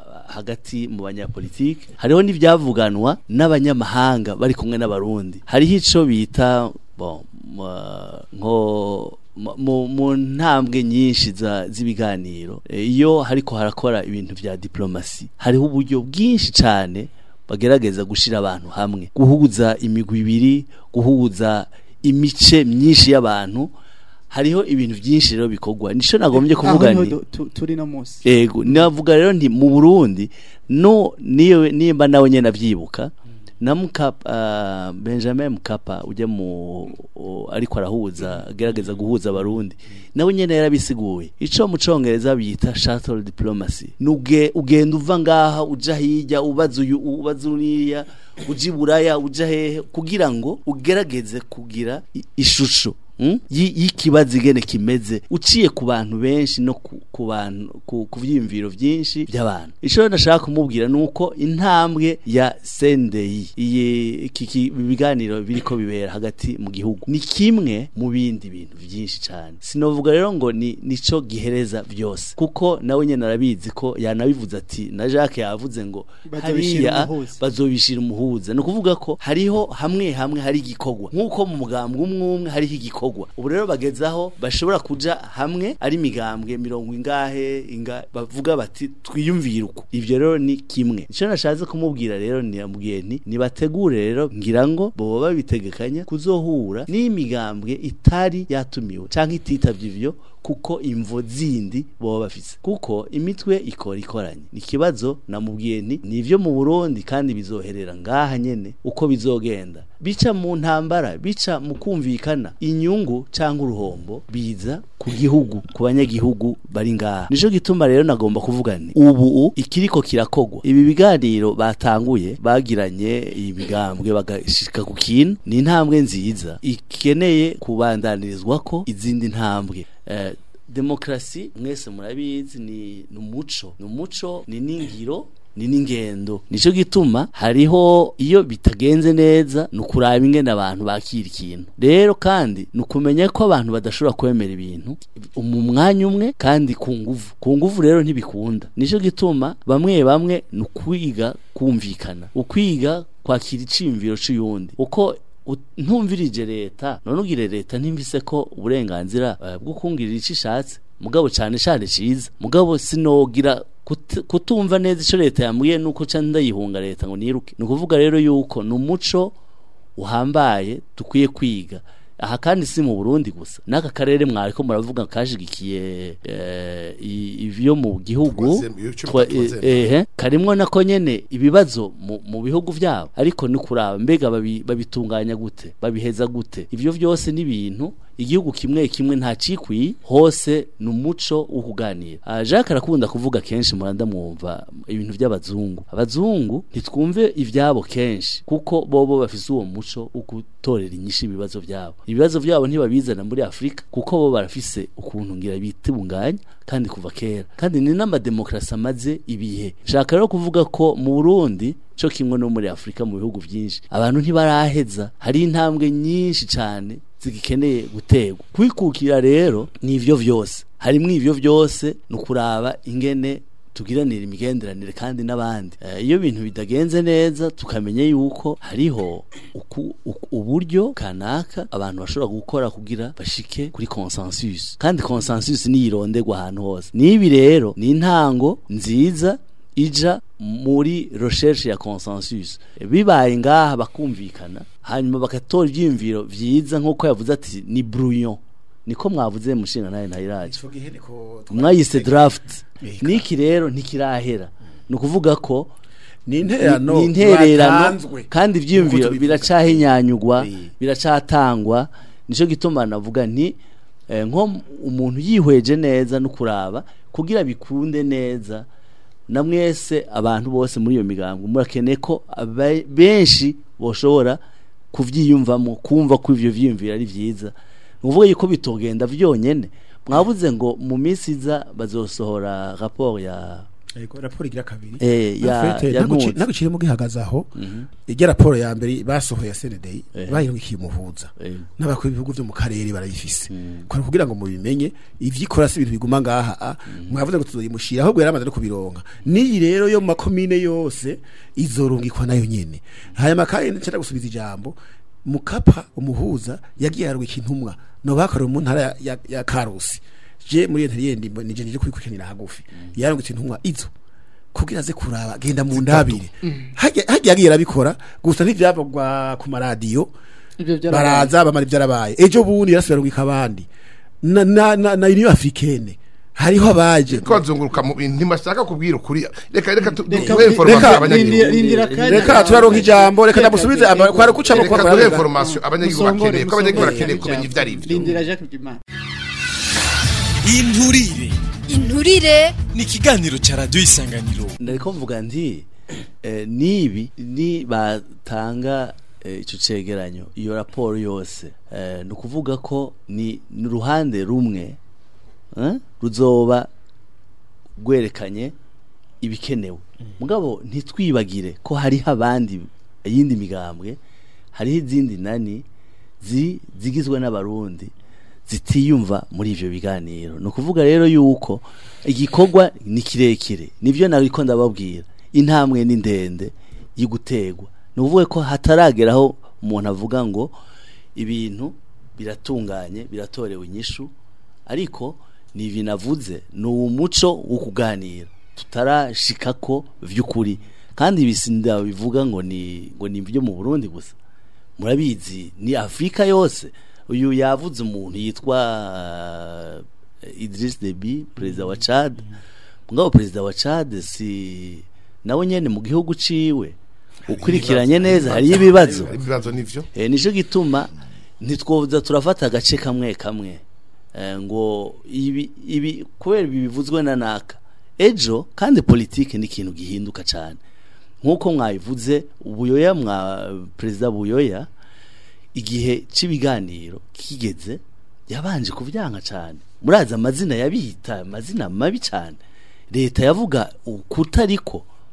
hagati mu banyapolitike hariho n'ibyavuganwa n'abanyamahanga bari kumwe n'abarundi hariho ico bita bon ma- nko mu- mu mu ntambwe nyinshi za- z'ibiganiro eh, iyo hariko harakora ibintu vya diplomasi hariho uburyo bwinshi cyane bagerageza gushira abantu hamwe guhuza imigwi ibiri guhuza imice myinshi y'abantu hariho ibintu byinshi rero bikorwa nico nagombye kuvuga Aho niho nti du- tu- turi no musi ego navuga rero nti mu Burundi no niyo nimba nawe nyene avyibuka na Mukapa uh, Benjamin Mukapa ujya mu u- ariko arahuza agerageza guhuza abarundi nawe nyene yarabisiguye ico mu congereza bita shuttle diplomacy nuge ugenda uva ngaha uja hirya ubaza uyu ubaza uriya uja iburaya uja hehe kugira ngo ugerageze kugira i- ishusho mm? yi- y'ikibazo igene kimeze uciye ku bantu benshi no ku, ku bantu ku, ku vyiyumviro vyinshi by'abantu ico ndashaka kumubwira nuko intambwe ya sendeyi iyi iki ki- biganiro biriko bibera hagati mu gihugu ni kimwe mu bindi bintu vyinshi cyane sinovuga rero ngo ni nico gihereza byose kuko nawe nyene arabizi ko yanabivuze ati na Jacques yavuze ngo Bazobishira hariya umuhuza. bazobishira umuhuza ni ukuvuga ko hariho hamwe hamwe hari igikorwa nk'uko mu mugambwe umwe umwe hariho igikorwa ubu rero bagezaho bashobora kuja hamwe ari imigambwe mirongo ingahe inga bavuga bati twiyumvire uko ivyo rero ni kimwe ico nashatse kumubwira rero niyambwiye nti nibategure rero ngira ngo boba babitegekanya kuzohura n'imigambwe itari yatumiwe canke ititavye ivyo kuko imvo zindi boba bafise kuko imitwe ikora ikoranye ni ikibazo namubwiye nti nivyo mu Burundi kandi bizoherera ngaha nyene uko bizogenda bica mu ntambara bica mu kumvikana inyungu cyangwa uruhombo biza ku gihugu ku banyagihugu bari ngaha nico gituma rero nagomba kuvuga nti ubu ikiriko kirakogwa ibi biganiro batanguye bagiranye ibigambwe bagashika ku kintu ni intambwe nziza ikeneye kubandanirizwa ko izindi ntambwe eh, demokrasi mwese murabizi ni ni umuco ni umuco ni n'ingiro ni n'ingendo nico gituma hariho iyo bitagenze neza ni ukuraba ingene abantu bakira ikintu rero kandi ni ukumenya ko abantu badashobora kwemera ibintu mu mwanya umwe kandi ku nguvu ku nguvu rero ntibikunda nico gituma bamwe bamwe ni ukwiga kumvikana ukwiga kwakira iciyumviro c'uyundi uko ut- ntumvirije leta none ugire leta ntimvise ko uburenganzira eh, bwo kungirira ico ishatse mugabo cane cane ciza mugabo sinogira kut- kutumva neza ico leta yambwiye nuko ca ndayihunga leta ngo niruke ni ukuvuga rero yuko ni umuco uhambaye dukwiye kwiga aha kandi si mu Burundi gusa n'aka karere mwariko muravuga kashigikiye eh, i- ivyo mu gihugu Troisième, iyo cumi twa- na troisième. eh, ehe karimwo nako nyene ibibazo mu, mu bihugu vyabo ariko ni kuraba mbega babi, babitunganya gute babiheza gute ivyo vyose ni ibintu igihugu kimwe kimwe nta cikwi hose ni umuco wo kuganira Ah, Jacques arakunda kuvuga kenshi muranda mwumva ibintu by'abazungu abazungu ntitwumve ivyabo kenshi kuko bobo bafise uwo muco wo gutorera inyishu ibibazo vyabo ibibazo vyabo ntibabizana muri Afrika kuko bo barafise ukuntu ngira bitunganya kandi kuva kera kandi ni n'amademokrasi amaze ibihe shaka rero kuvuga ko mu Burundi co kimwe no muri Afrika mu bihugu vyinshi abantu ntibaraheza hari intambwe nyinshi cane zigikeneye gutegwa kwikukira rero ni ivyo vyose harimwo ivyo vyose ni ukuraba ingene tugiranira imigenderanire kandi n'abandi Eh, iyo ibintu bidagenze neza tukamenya yuko hariho uku, uku, uburyo kanaka abantu bashobora gukora kugira bashike kuri consensus kandi consensus niyironderwa ahantu hose nibi rero ni intango nziza ija muri recherche ya consensus bibaye ngaha bakumvikana hanyuma bagatora ivyiyumviro vyiza nk'uko yavuze ati ni brouillon niko mwavuze mushinga naye ntayiraje Ico gihe niko mwayise draft Eka. niki rero ntikirahera ni ukuvuga ko ni intererano ni intererano batanzwe. kandi ivyiyumviro Nk'uko tubivuga. biracahinyanyugwa Eh. biracatangwa nico gituma navuga nti eh, nko umuntu yihweje neza no kuraba kugira bikunde neza na mwese abantu bose muri iyo migambo murakeneye ko aba- benshi boshobora kuvyiyumvamo kumva ko ivyo vyiyumviro ari vyiza nuvuga yuko bitogenda vyonyene mwabuze ngo mu minsi iza bazosohora rapport ya Ego, raporo igira kabiri Eh, ya- Afete, ya naguci- Nkuzi. naguciremo gihagaze aho ijya raporo ya mbere basohoye ya CNDI Eh. bayirukiye umuhuza Eh. n'abakuru b'ibihugu byo mu karere barayifise kwa kugira ngo mubimenye ivyikora si ibintu biguma ngaha a mwavuze ngo tuzoyimushira ahubwo yaramaze no kubironka niyi rero yo mu makomine yose izorungikwa nayo nyene hanyuma kandi ncara gusubiza ijambo mukapa umuhuza yagiye yarwika intumwa no bakorewe mu ntara ya, ya, ya Karusi je muri interiyeri ndimbo nije nije kwikurikiranira hagufi yarungitse intumwa izo kugira ze kuraba genda mu ndabire hajya hajya yagiye arabikora gusa ntivyavugwa ku maradiyo Ivyo vyarabaye. baraza bamara ivyarabaye ejo bundi yarasubira rungika abandi na na na, na Union Africaine hariho abaje ko bazunguruka mu bintu ntibashaka kubwira ukuri reka reka tu- Reka- duhe information reka- abanyagihugu rindira- rindira akanya. reka turaronka ijambo reka Reka- ndamusubize aba- kwari kucamo reka kwa duhe information abanyagihugu Musongore, bakeneye ko abanyagihugu musongore, bakeneye kumenya ivyo ari vyo Rindira Jacques Bwimana. inturire inturire ni ikiganiro ca radiyo isanganiro ndariko mvuga nti eh, nibi ni batanga eh, ico cegeranyo iyo raporo yose eh, ni ukuvuga ko ni ni uruhande rumwe eh, ruzoba rwerekanye ibikenewe mugabo ntitwibagire ko hariho abandi iyindi migambwe hariho izindi nani zi- zigizwe n'abarundi zitiyumva muri ivyo biganiro ni ukuvuga rero yuko igikorwa ni kirekire nivyo nariko ndababwira intambwe ni ndende y'igutegwa ni ukuvuga ko hatarageraho umuntu avuga ngo ibintu biratunganye biratorewe inyishu ariko ni ibintu avuze ni umuco wo kuganira tutarashika ko vy'ukuri kandi ibisinda bivuga ngo ni ngo ni ibyo mu Burundi gusa murabizi ni Afrika yose uyu yavuze umuntu yitwa uh, Idris Deby perezida wa Chad mugabo perezida wa Chad si nawe nyene mu gihugu ciwe ukurikiranye neza hari ibibazo hari ibibazo nivyo eh nico gituma ntitwoza turafata agace kamwe kamwe eh, ngo ibi ibi kubera ibi bivuzwe na naka ejo kandi politike ni ikintu gihinduka cyane nkuko mwabivuze ubuyoya mwa perezida buyoya igihe cy'ibiganiro kigeze yabanje kuvyanka cyane murazi amazina yabita amazina mabi cyane leta yavuga ukutariko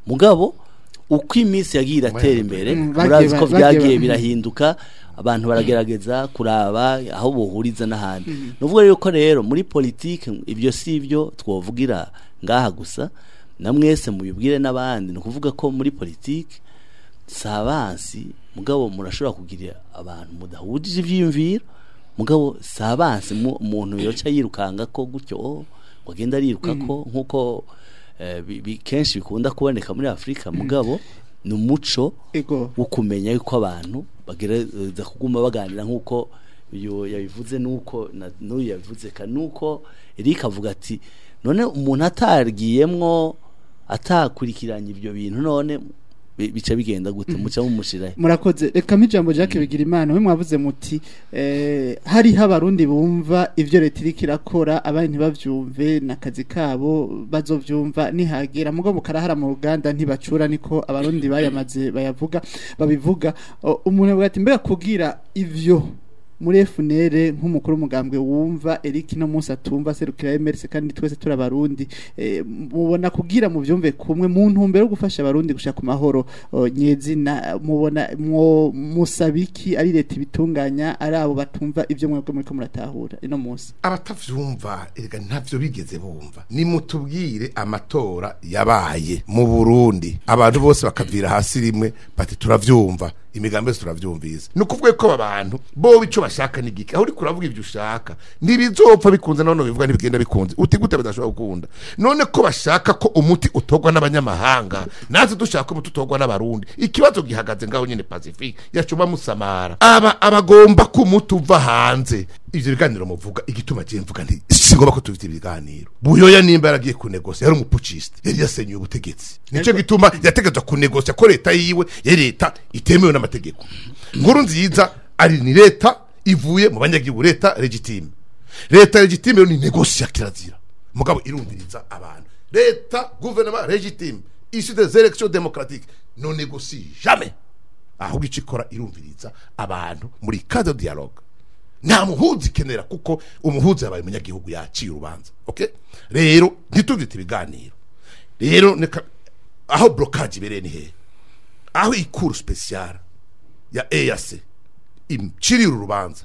mugabo uko iminsi yagiye iratera imbere Mm, bagiye murazi ko ba- bagiye byagiye ba- birahinduka abantu baragerageza kuraba aho bohuriza n'ahandi ni ukuvuga rero ko rero muri politike ibyo si ibyo twovugira ngaha gusa na mwese mubibwire n'abandi ni ukuvuga ko muri politike si abansi mugabo murashobora kugira abantu mudahujije ibyiyumviro mugabo si abansi mu- umuntu yoca yirukanga ko gutyo oh, ngo agenda ariruka ko nk'uko eh, bi- bi- kenshi bikunda kuboneka muri afurika mugabo ni umuco ego wo kumenya yuko abantu bagerageza kuguma baganira nk'uko uyu yabivuze nuko na- n'uyu yabivuze kandi nuko Eric avuga ati none umuntu atargiyemwo atakurikiranye ibyo bintu none bi- bica bigenda gute muca mumushirahe murakoze reka ijambo Jacques bigira imana we mwavuze muti eh, hariho abarundi bumva ivyo leta iriko irakora abandi ntibavyumve n'akazi kabo bazovyumva nihagera mugo mukarahara mu ruganda ntibacura niko abarundi bayamaze bayavuga babivuga O, umuntu avuga ati mbega kugira ivyo muri FNL nk'umukuru w'umugambwe wumva Eric no munsi atumva serukira MRC kandi twese turi abarundi eh, mubona kugira mu byumve kumwe mu ntumbero yo gufasha abarundi gushaka amahoro o, nyezina mubona mwo musabiki ari leta ibitunganya ari abo batumva ivyo mwebwe muriko muratahura ino munsi abatavyumva erega ntavyo bigeze bumva nimutubwire amatora yabaye mu Burundi abantu bose bakavira hasi rimwe bati turavyumva imigambi yose turavyumvise ni ukuvuga ko aba bantu bo ico bashaka ni gike aho uri kuravuga ivyo ushaka ntibizopfa bikunze none bivuga ntibigenda bikunze uti gute badashobora gukunda none ko bashaka ko umuti utogwa n'abanyamahanga natwe dushaka ko umuti utogwa n'abarundi ikibazo gihagaze ngaho nyene pacifique yacuma musamara aba abagomba ko umuti uva hanze ivyo biganiro muvuga igituma je mvuga nti singomba ko tubita ibiganiro buyoya nimba yaragiye kunegosia yari umupuciste yari yasenyuye ubutegetsi nico gituma yategetswe kunegosia ko leta yiwe yari leta itemewe n'amategeko nkuru nziza ari ni leta ivuye mu banyagihugu leta legitime leta legitime rero ni negosia kirazira mugabo irumviriza abantu leta gouvernement legitime issue des élections démocratiques non négocie jamais ahubwo ico ikora irumviriza abantu muri cadre de dialogue nta muhuzi ikenera kuko umuhuzi yabaye umunyagihugu yaciye urubanza okay rero ntituvyite ibiganiro rero neka aho blocage ibereye ni hehe aho ikuru special ya EAC imcirira urubanza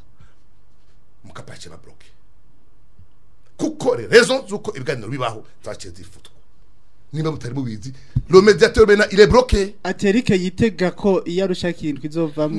mukapace ba bloqué kuko re- raison zuko ibiganiro bibaho zaciye zifutwa niba mutari mubizi le médiateur maintenant il est bloqué ati Eric yitega ko iyo arusha ikintu izovamwo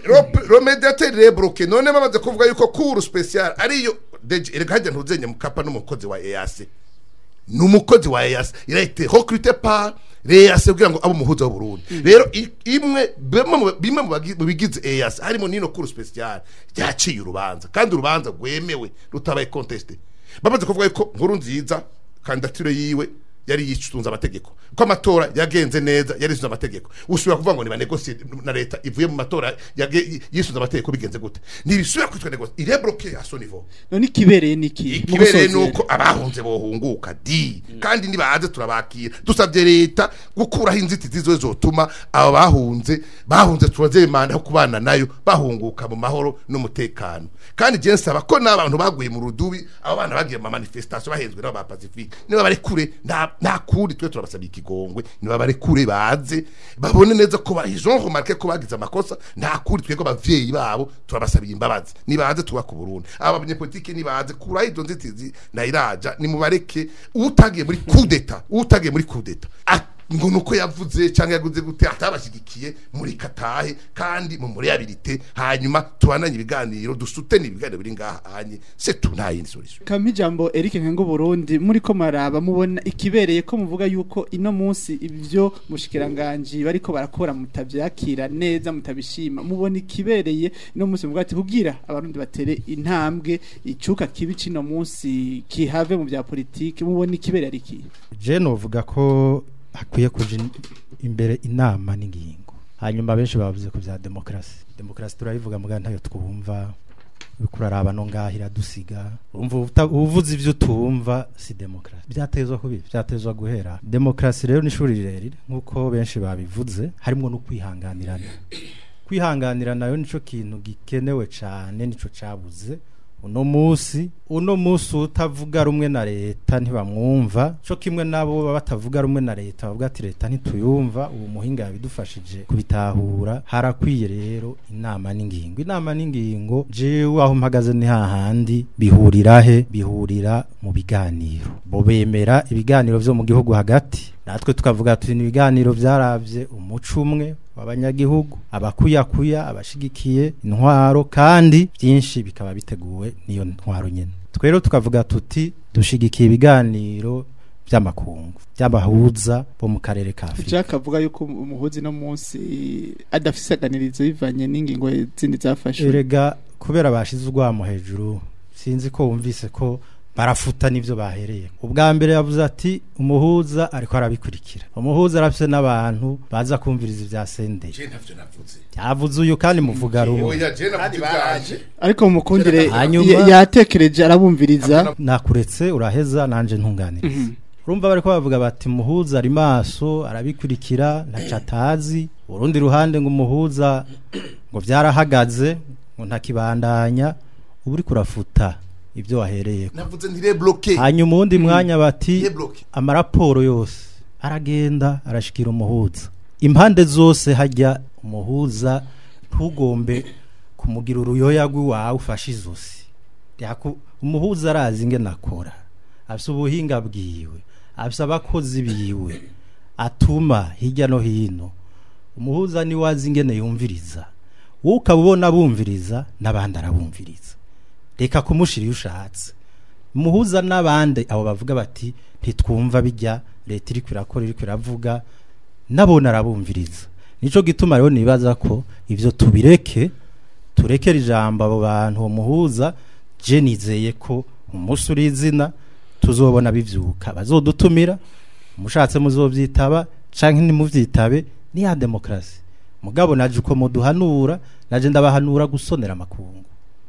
le médiateur il est bloqué none bamaze kuvuga yuko cour special ariyo deje erega hajya ntuzenye mukapa n'umukozi wa EAC ni umukozi wa EAC il a été recruté par EAC kugira ngo abe umuhuza w'Uburundi rero i- imwe bimwe mu- bimwe mu bagi- mu bigize EAC harimo nino cour special ryaciye urubanza kandi urubanza rwemewe rutabaye contesté bamaze kuvuga yuko nkuru nziza kandidature yiwe yari yisunze amategeko ko amatora yagenze neza yari yisunze amategeko usubira kuvuga ngo ni banegosie na leta ivuye mu matora yage- yisunze amategeko bigenze gute ntibisubira kwitwa negosie il est bloqué à son niveau none ikibereye niki mu ikibereye gusozera. nuko abahunze bohunguka di kandi nibaze turabakira dusabye leta gukuraho inzitizi zo zotuma abo bahunze bahunze tubaze manda yo kubana nayo bahunguka mu mahoro n'umutekano kandi je nsaba ko n'abantu baguye mu rudubi abo bana bagiye mu manifestation bahenzwe n'aba ba Pacifique niba bari kure nta nta kuri twe turabasabye ikigongwe niba bari kure baze babone neza ko ba Jean remarque ko bagize amakosa nta kuri twego bavyeyi babo turabasabiye imbabazi nibaze tuba ku Burundi aba banyepolitike nibaze kuraho izo nzitizi na iraja nimubareke utagiye muri coup d'etat utagiye muri coup d'etat A- ngo nuko yavuze cyangwa yaguze gute atabashigikiye muri katahe kandi mu mureyabilite hanyuma tubananye ibiganiro dusutene ibiganiro biri ngaha hanye c'est tout nta yindi solution kama ijambo Eric Nkengo Burundi muri ko maraba mubona ikibereye ko muvuga yuko ino munsi ibyo mushikiranganje bariko barakora mutavyakira neza mutabishima mubona ikibereye ino munsi muvuga ati kugira abarundi batere intambwe icuka kibi cino munsi kihave mu bya politike mubona ikibereye ari iki je novuga ko hakwiye kuja in- imbere inama n'ingingo hanyuma benshi bavuze ku bya demokarasi demokarasi turayivuga muga ntayo twumva uriko uraraba no ngaho iradusiga umva uta- uvuze ivyo utumva si demokarasi byatezwa kubi byatezwa guhera demokarasi rero ni ishuri rirerire nk'uko benshi babivuze harimwo no kwihanganirana kwihanganira nayo nico kintu gikenewe cane nico cabuze uno musi uno musi utavuga rumwe na leta ntibamwumva cyo kimwe nabo baba batavuga rumwe na leta bavuga ati leta ntituyumva ubu muhinga yabidufashije kubitahura harakwiye rero inama n'ingingo inama n'ingingo jewe aho mpagaze ni hahandi bihurira he bihurira mu biganiro bo bemera ibiganiro vyo mu gihugu hagati natwe tukavuga tuti ni ibiganiro vyaravye umuco umwe w'abanyagihugu abakuyakuya abashigikiye intwaro kandi byinshi bikaba biteguwe n'iyo ntwaro nyene twero tukavuga tuti dushigikiye ibiganiro by'amakungu by'abahuza bo mu karere ka Afurika Jack avuga yuko umuhuzi no munsi adafise aganirizo bivanye n'ingingo zindi zafashwe erega kubera bashize urwamo hejuru sinzi ko wumvise ko barafuta n'ivyo bahereye ubwa mbere yavuze ati umuhuza ariko arabikurikira umuhuza arafise n'abantu baza kumviriza ivya sendeye je ntavyo navuze yavuze uyu kandi muvuga rumwe oya je navuze ibyaje ariko mumukundire Hanyuma- ya- yatekereje arabumviriza nakuretse uraheza nanje ntunganiriza urumva bariko bavuga bati umuhuza ari maso arabikurikira ntaco atazi urundi ruhande ngo umuhuza ngo vyarahagaze ngo ntakibandanya ubu uriko urafuta ivyo wahereyeko navuze ntire bloqué hanyuma uwundi mwanya bati ntire bloqué amaraporo yose aragenda arashikira umuhuza impande zose hajya umuhuza ntugombe kumugira uruyoya rw'iwawe ufashe izosi Yaku- umuhuza arazi ingene akora afise ubuhinga bwiwe afise abakozi biwe atuma hirya no hino umuhuza niwe azi ingene yumviriza wowe ukaba ubona abumviriza n'abandi arabumviriza reka kumushira iyo ushatse muhuza n'abandi abo bavuga bati ntitwumva bijya leta iri kwirakora iri kwiravuga nabona arabumviriza nico gituma rero nibaza ko ivyo tubireke turekere ijambo abo bantu uwo muhuza je nizeye ko umunsi uri izina tuzobona bivyuka bazodutumira mushatse muzovyitaba canke nimuvyitabe ni ya demokrasi mugabo naje uko muduhanura naje ndabahanura gusonera amakungu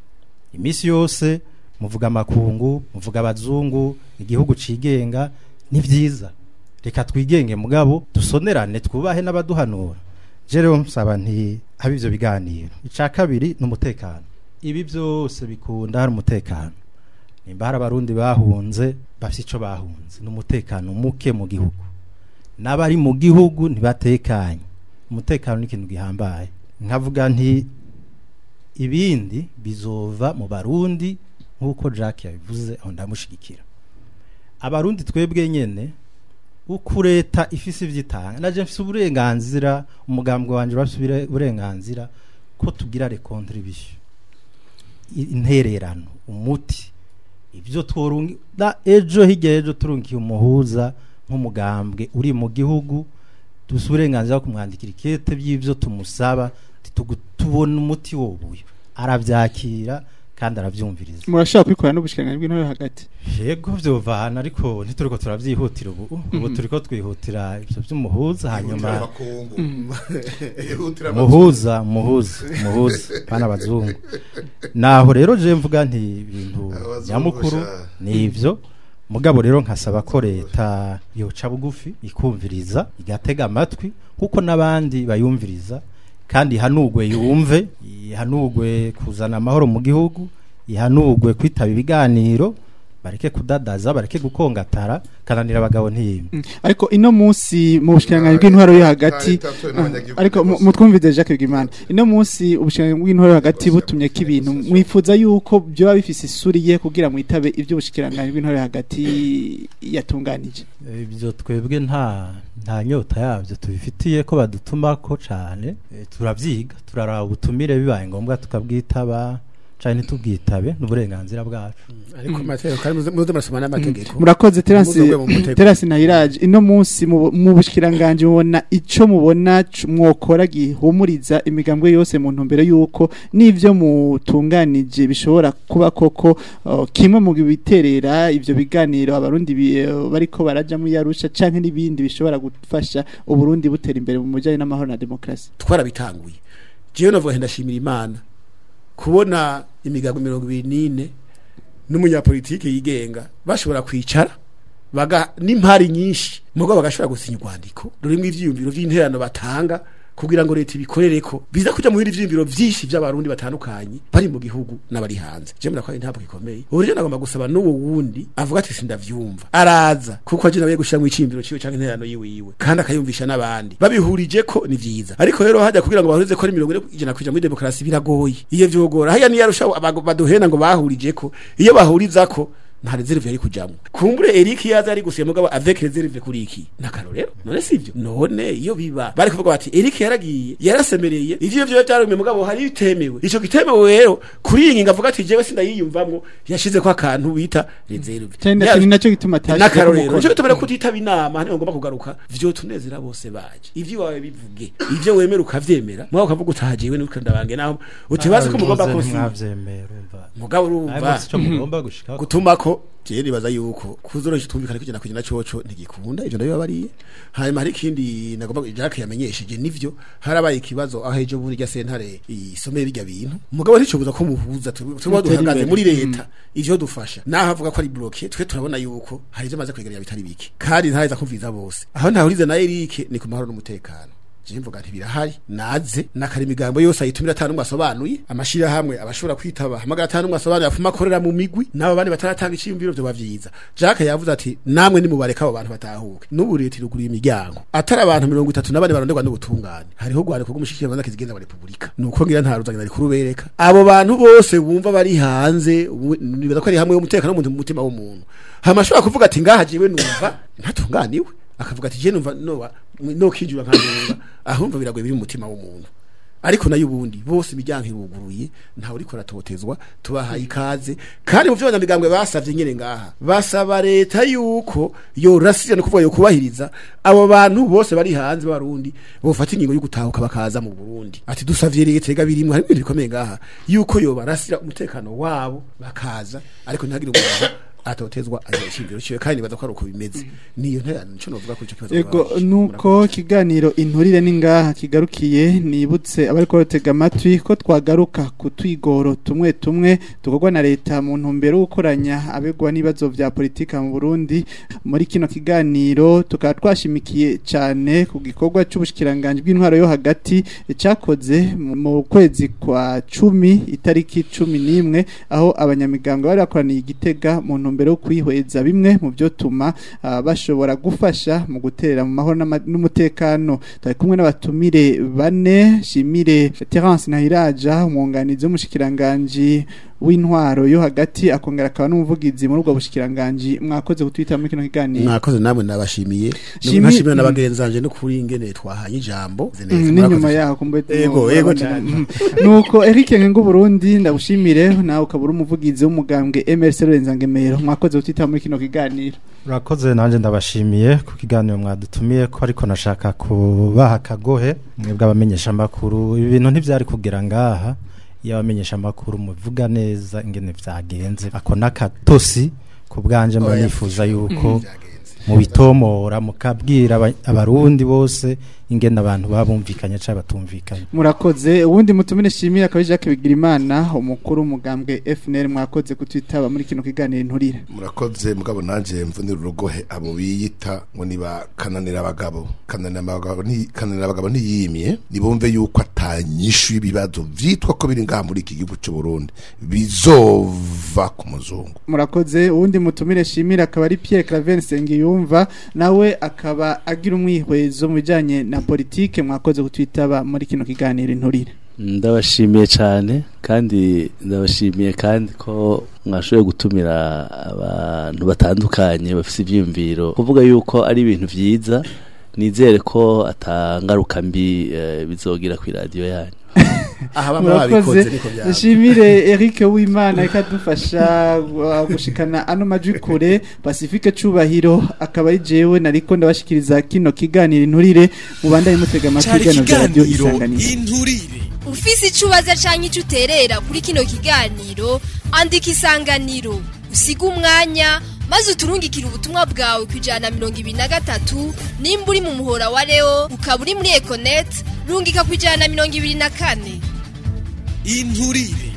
imisi yose muvuga amakungu muvuga abazungu igihugu cigenga ni vyiza reka twigenge mugabo dusonerane twubahe n'abaduhanura je rero nsaba nti habe ivyo biganiro ica kabiri ni umutekano ibi byose bikunda hari umutekano nimba hari abarundi bahunze bafite ico bahunze ni umutekano muke mu gihugu n'abari mu gihugu ntibatekanye umutekano ni ikintu gihambaye nkavuga nti ibindi bizova mu barundi nk'uko Jack yabivuze aho ndamushigikira abarundi twebwe nyene uko leta ifise ivyitanga naje mfise uburenganzira umugambwe wanje bafise uburenganzira ko tugira le contribution I- intererano umuti ivyo tworungi da ejo hirya ejo turungiye umuhuza nk'umugambwe uri mu gihugu dufise uburenganzira bwo kumwandikira ikete by'ivyo tumusaba tugu- tubona umuti wobuye aravyakira kandi aravyumviriza murashobora kubikora n'ubushikiranganji bw'intore hagati yego vyovana ariko ntituriko turavyihutira ubu ubu turiko twihutira ivyo vy'umuhuza hanyuma muhuza muhuza muhuza bana bazungu naho rero je mvuga nti ibintu Abazungu nyamukuru sha. ni ivyo mugabo rero nkasaba ko leta yoca bugufi ikumviriza igatega amatwi kuko n'abandi bayumviriza kandi ihanugwe yumve ihanugwe kuzana amahoro mu gihugu ihanugwe kwitaba ibiganiro bareke kudadaza bareke gukongatara kananira abagabo ntiyimwe Mm. ariko ino munsi mu bushikiranganji bw'intwaro yo hagati Leta yatowe n'abanyagihugu ariko mu- bose. mutwumvize Jacques Bigimana ino munsi ubushikiranganji bw'intwaro yo hagati butumye ko ibintu mwifuza yuko byoba bifise isuri ye kugira mwitabe ivyo ubushikiranganji bw'intwaro yo hagati yatunganije ibyo twebwe nta nta nyota yabyo tubifitiye ko badutumako cyane Eh, turavyiga turaraba ubutumire bibaye ngombwa tukabwitaba cyane ntitubwitabe n'uburenganzira bwacu ariko amategeko kandi muze- muze murasoma n'amategeko murakoze terasi Muze mu mutego. terasi nayiraje ino munsi mu mu bushikiranganji mubona ico mubona c- mwokora gihumuriza imigambwe yose mu ntumbero yuko n'ivyo mutunganije bishobora kuba koko uh, kimwe mu biterera ivyo biganiro abarundi bi- eh, bariko baraja mu yarusha canke n'ibindi bishobora gufasha uburundi butera imbere mu mujanye n'amahoro na demokrasi twarabitanguye jewe navuga nti ndashimira imana kubona imigambi mirongo ibiri n'ine n'umunyapolitike yigenga bashobora kwicara baga n'impari nyinshi mugabo bagashobora gusinya urwandiko rurimo ivyiyumviro vy'interano batanga kugira ngo leta ibikorereko biza kuja mu bindi vyiyumviro vyinshi vy'abarundi batandukanye bari mu gihugu n'abari hanze je murakwari ntabwo gikomeye ubu rero nagomba gusaba n'uwo wundi avuga ati sindavyumva araza kuko aje nawe gushira mu icimbiro ciwe canke interano yiwe yiwe kandi akayumvisha n'abandi babihurije ko ni vyiza ariko rero hajya kugira ngo bahurize ko ari mirongo ine ijana kuja muri demokarasi biragoye iyo vyogora haya niyo arusha abago- baduhena ngo bahurije ko iyo bahuriza ko nta reserve yari kujamwo kumbure Eric yaza ari gusiya mugabo avec reserve kuri iki nakarorero none sivyo none iyo biba bari kuvuga bati Eric yaragiye yarasemereye ivyo byo byarumye mugabo hari bitemewe ico gitemewe rero kuri iyi ngingo avuga ati jewe sindayiyumvamwo yashize ko akantu bita reserve cyane Ya- ni nacyo gituma atashyize nakarorero umukono. nicyo gituma kutitaba inama hano ngomba kugaruka vyo tunezera bose baje ivyo wawe bivuge ivyo wemera ukavyemera mwaho ukavuga utahajewe nuko ndabange naho utibaze ko mugomba Muvuze kusinya ntimwavyemera urumva mugabo Ariko urumva sico mugomba gushika gutuma ko je nibaza yuko kuzoroshya tumvikana kugenda kugenda coco ntigikunda ivyo ndabyo bariye hanyuma hari ikindi nagomba Jacques yamenyesheje nivyo harabaye ikibazo aho ejo bundi rya sentare isomeye bijya bintu mugabo nticobuza ko muhuza tuba Mutera duhagaze imbere. muri leta ivyo dufasha naho avuga ko ari bloqué twe turabona yuko hari ivyo amaze kwegeranya bitari bike kandi ntaheza kumviza bose aho ntahurize na Eric ni ku mahoro n'umutekano je mvuga nti birahari naze nakari imigambo yose ayitumira atanu asobanuye amashira hamwe abashobora kwitaba hamagara atanu asobanuye afuma akorera mu migwi nabo bandi bataratanga iciyumviro byo bavyiza Jacques yavuze ati namwe nimubareka abo bantu batahuke n'ubu leta iruguriye imiryango atari abantu mirongo itatu na bane baronderwa n'ubutungane hariho rwandiko rw'umushikiranganje kizigenza wa repubulika nuko ngira nta ruzanya rikuru bereka abo bantu bose bumva bari hanze ubu- nibaza ko ari hamwe y'umutekano w'umuntu mu mutima w'umuntu hama ashobora kuvuga ati ngaha jiwe numva ntatunganiwe akavuga ati je numva noba no kijura nkandunga ahumva biragoye biri mu mutima w'umuntu ariko nayo ubundi bose imiryango iruguruye ntawe uriko aratotezwa tubahaye ikaze kandi mu vy'abanyamigambwe basavye nyene ngaha basaba leta yuko yorasira no kuvuga yo kubahiriza abo bantu bose bari hanze b'abarundi bofata ingingo yo gutahuka bakaza mu Burundi ati dusavye leta ega birimwe hari ibintu bikomeye ngaha yuko yobarasira umutekano wabo bakaza ariko ntihagire umuntu atotezwa agira ishingiro ciwe kandi nibaza ko ari uko bimeze niyo nterano nico novuga kuri ico kibazo Ego mwabaje. nuko kiganiro inturire ningaha kigarukiye nibutse abari ko batega amatwi ko twagaruka ku twigoro tumwe tumwe tukorwa na leta mu ntumbero yo gukoranya abegwa n'ibibazo vya politika mu Burundi muri kino kiganiro tukaba twashimikiye cyane ku gikorwa c'ubushikiranganje bw'intwaro yo hagati cyakoze mu- mu kwezi kwa cumi itariki cumi n'imwe aho abanyamigambwe bari bakoraniye igitega mu ntumbero yo kwihweza bimwe mu byo tuma ah, bashobora gufasha mu gutera mu mahoro n'ama- n'umutekano tari kumwe n'abatumire bane shimire Terence Nahiraja umwunganizi w'umushikiranganje w'intwaro yo hagati akongera akaba n'umuvugizi muri ubwo bushikiranganje mwakoze kutwita muri kino kiganiro mwakoze namwe nabashimiye Shimi- nashimiye n'abagenzanje no kuri ingene twahanye ijambo Mm, n'inyuma yaho kumbe Ego, ego cyane. nuko Eric Ngengo Burundi ndagushimire nawe ukabura umuvugizi w'umugambwe MRC Rurenzangemero mwakoze kutwita muri kino kiganiro urakoze nanjye ndabashimiye ku kiganiro mwadutumiye ko ariko nashaka kubaha akagohe mwebwe abamenyesha amakuru ibi bintu ntibyari kugera ngaha iyo abamenyesha amakuru muvuga neza ingene vyagenze ako n'akatosi ku bwanje mba Oya. nifuza yuko mubitomora mukabwira aba- abarundi bose ingene abantu babumvikanye cyangwa batumvikanye murakoze ubundi mutumire shimira akaba Jacques Bigirimana umukuru w'umugambwe FNL mwakoze kutwitaba muri kino kiganiro inturire murakoze mugabo nanje mvunira urugohe abo biyita ngo niba kananira abagabo kananira abagabo nti kananira abagabo ntiyimye nibumve yuko atanyishu y'ibibazo vyitwa ko biri ngaha muri iki gihugu cy'u Burundi bizova ku muzungu murakoze ubundi mutumire shimira akaba ari Pierre Claver Sengiyumva nawe akaba agira umwihwezo mu bijanye na politike mwakoze kutwitaba muri kino kiganiro inturire ndabashimiye cyane kandi ndabashimiye kandi ko mwashoboye gutumira abantu batandukanye bafite ibyiyumviro kuvuga yuko ari ibintu byiza nizere ko atangaruka mbi eh, bizogira ku iradiyo yanyu aha bamwe babikoze murakoze niko byaba shimire Eric Uwimana ikadufasha uh, gushikana ano majwi kure Pacifique Cubahiro akaba ari jewe nariko ndabashikiriza kino kiganiro inturire mubandanye mutega amatwi cyari ibiganiro vya radio ikiganiro isanganiro inturire ufise ico ubaza canke ico uterera kuri kino kiganiro andika isanganiro usiga umwanya maze uturungikire ubutumwa bwawe ku ijana na mirongo ibiri na gatatu nimba uri mu muhora wa leo ukaba uri muri econet rungika ku ijana na mirongo ibiri na kane inturire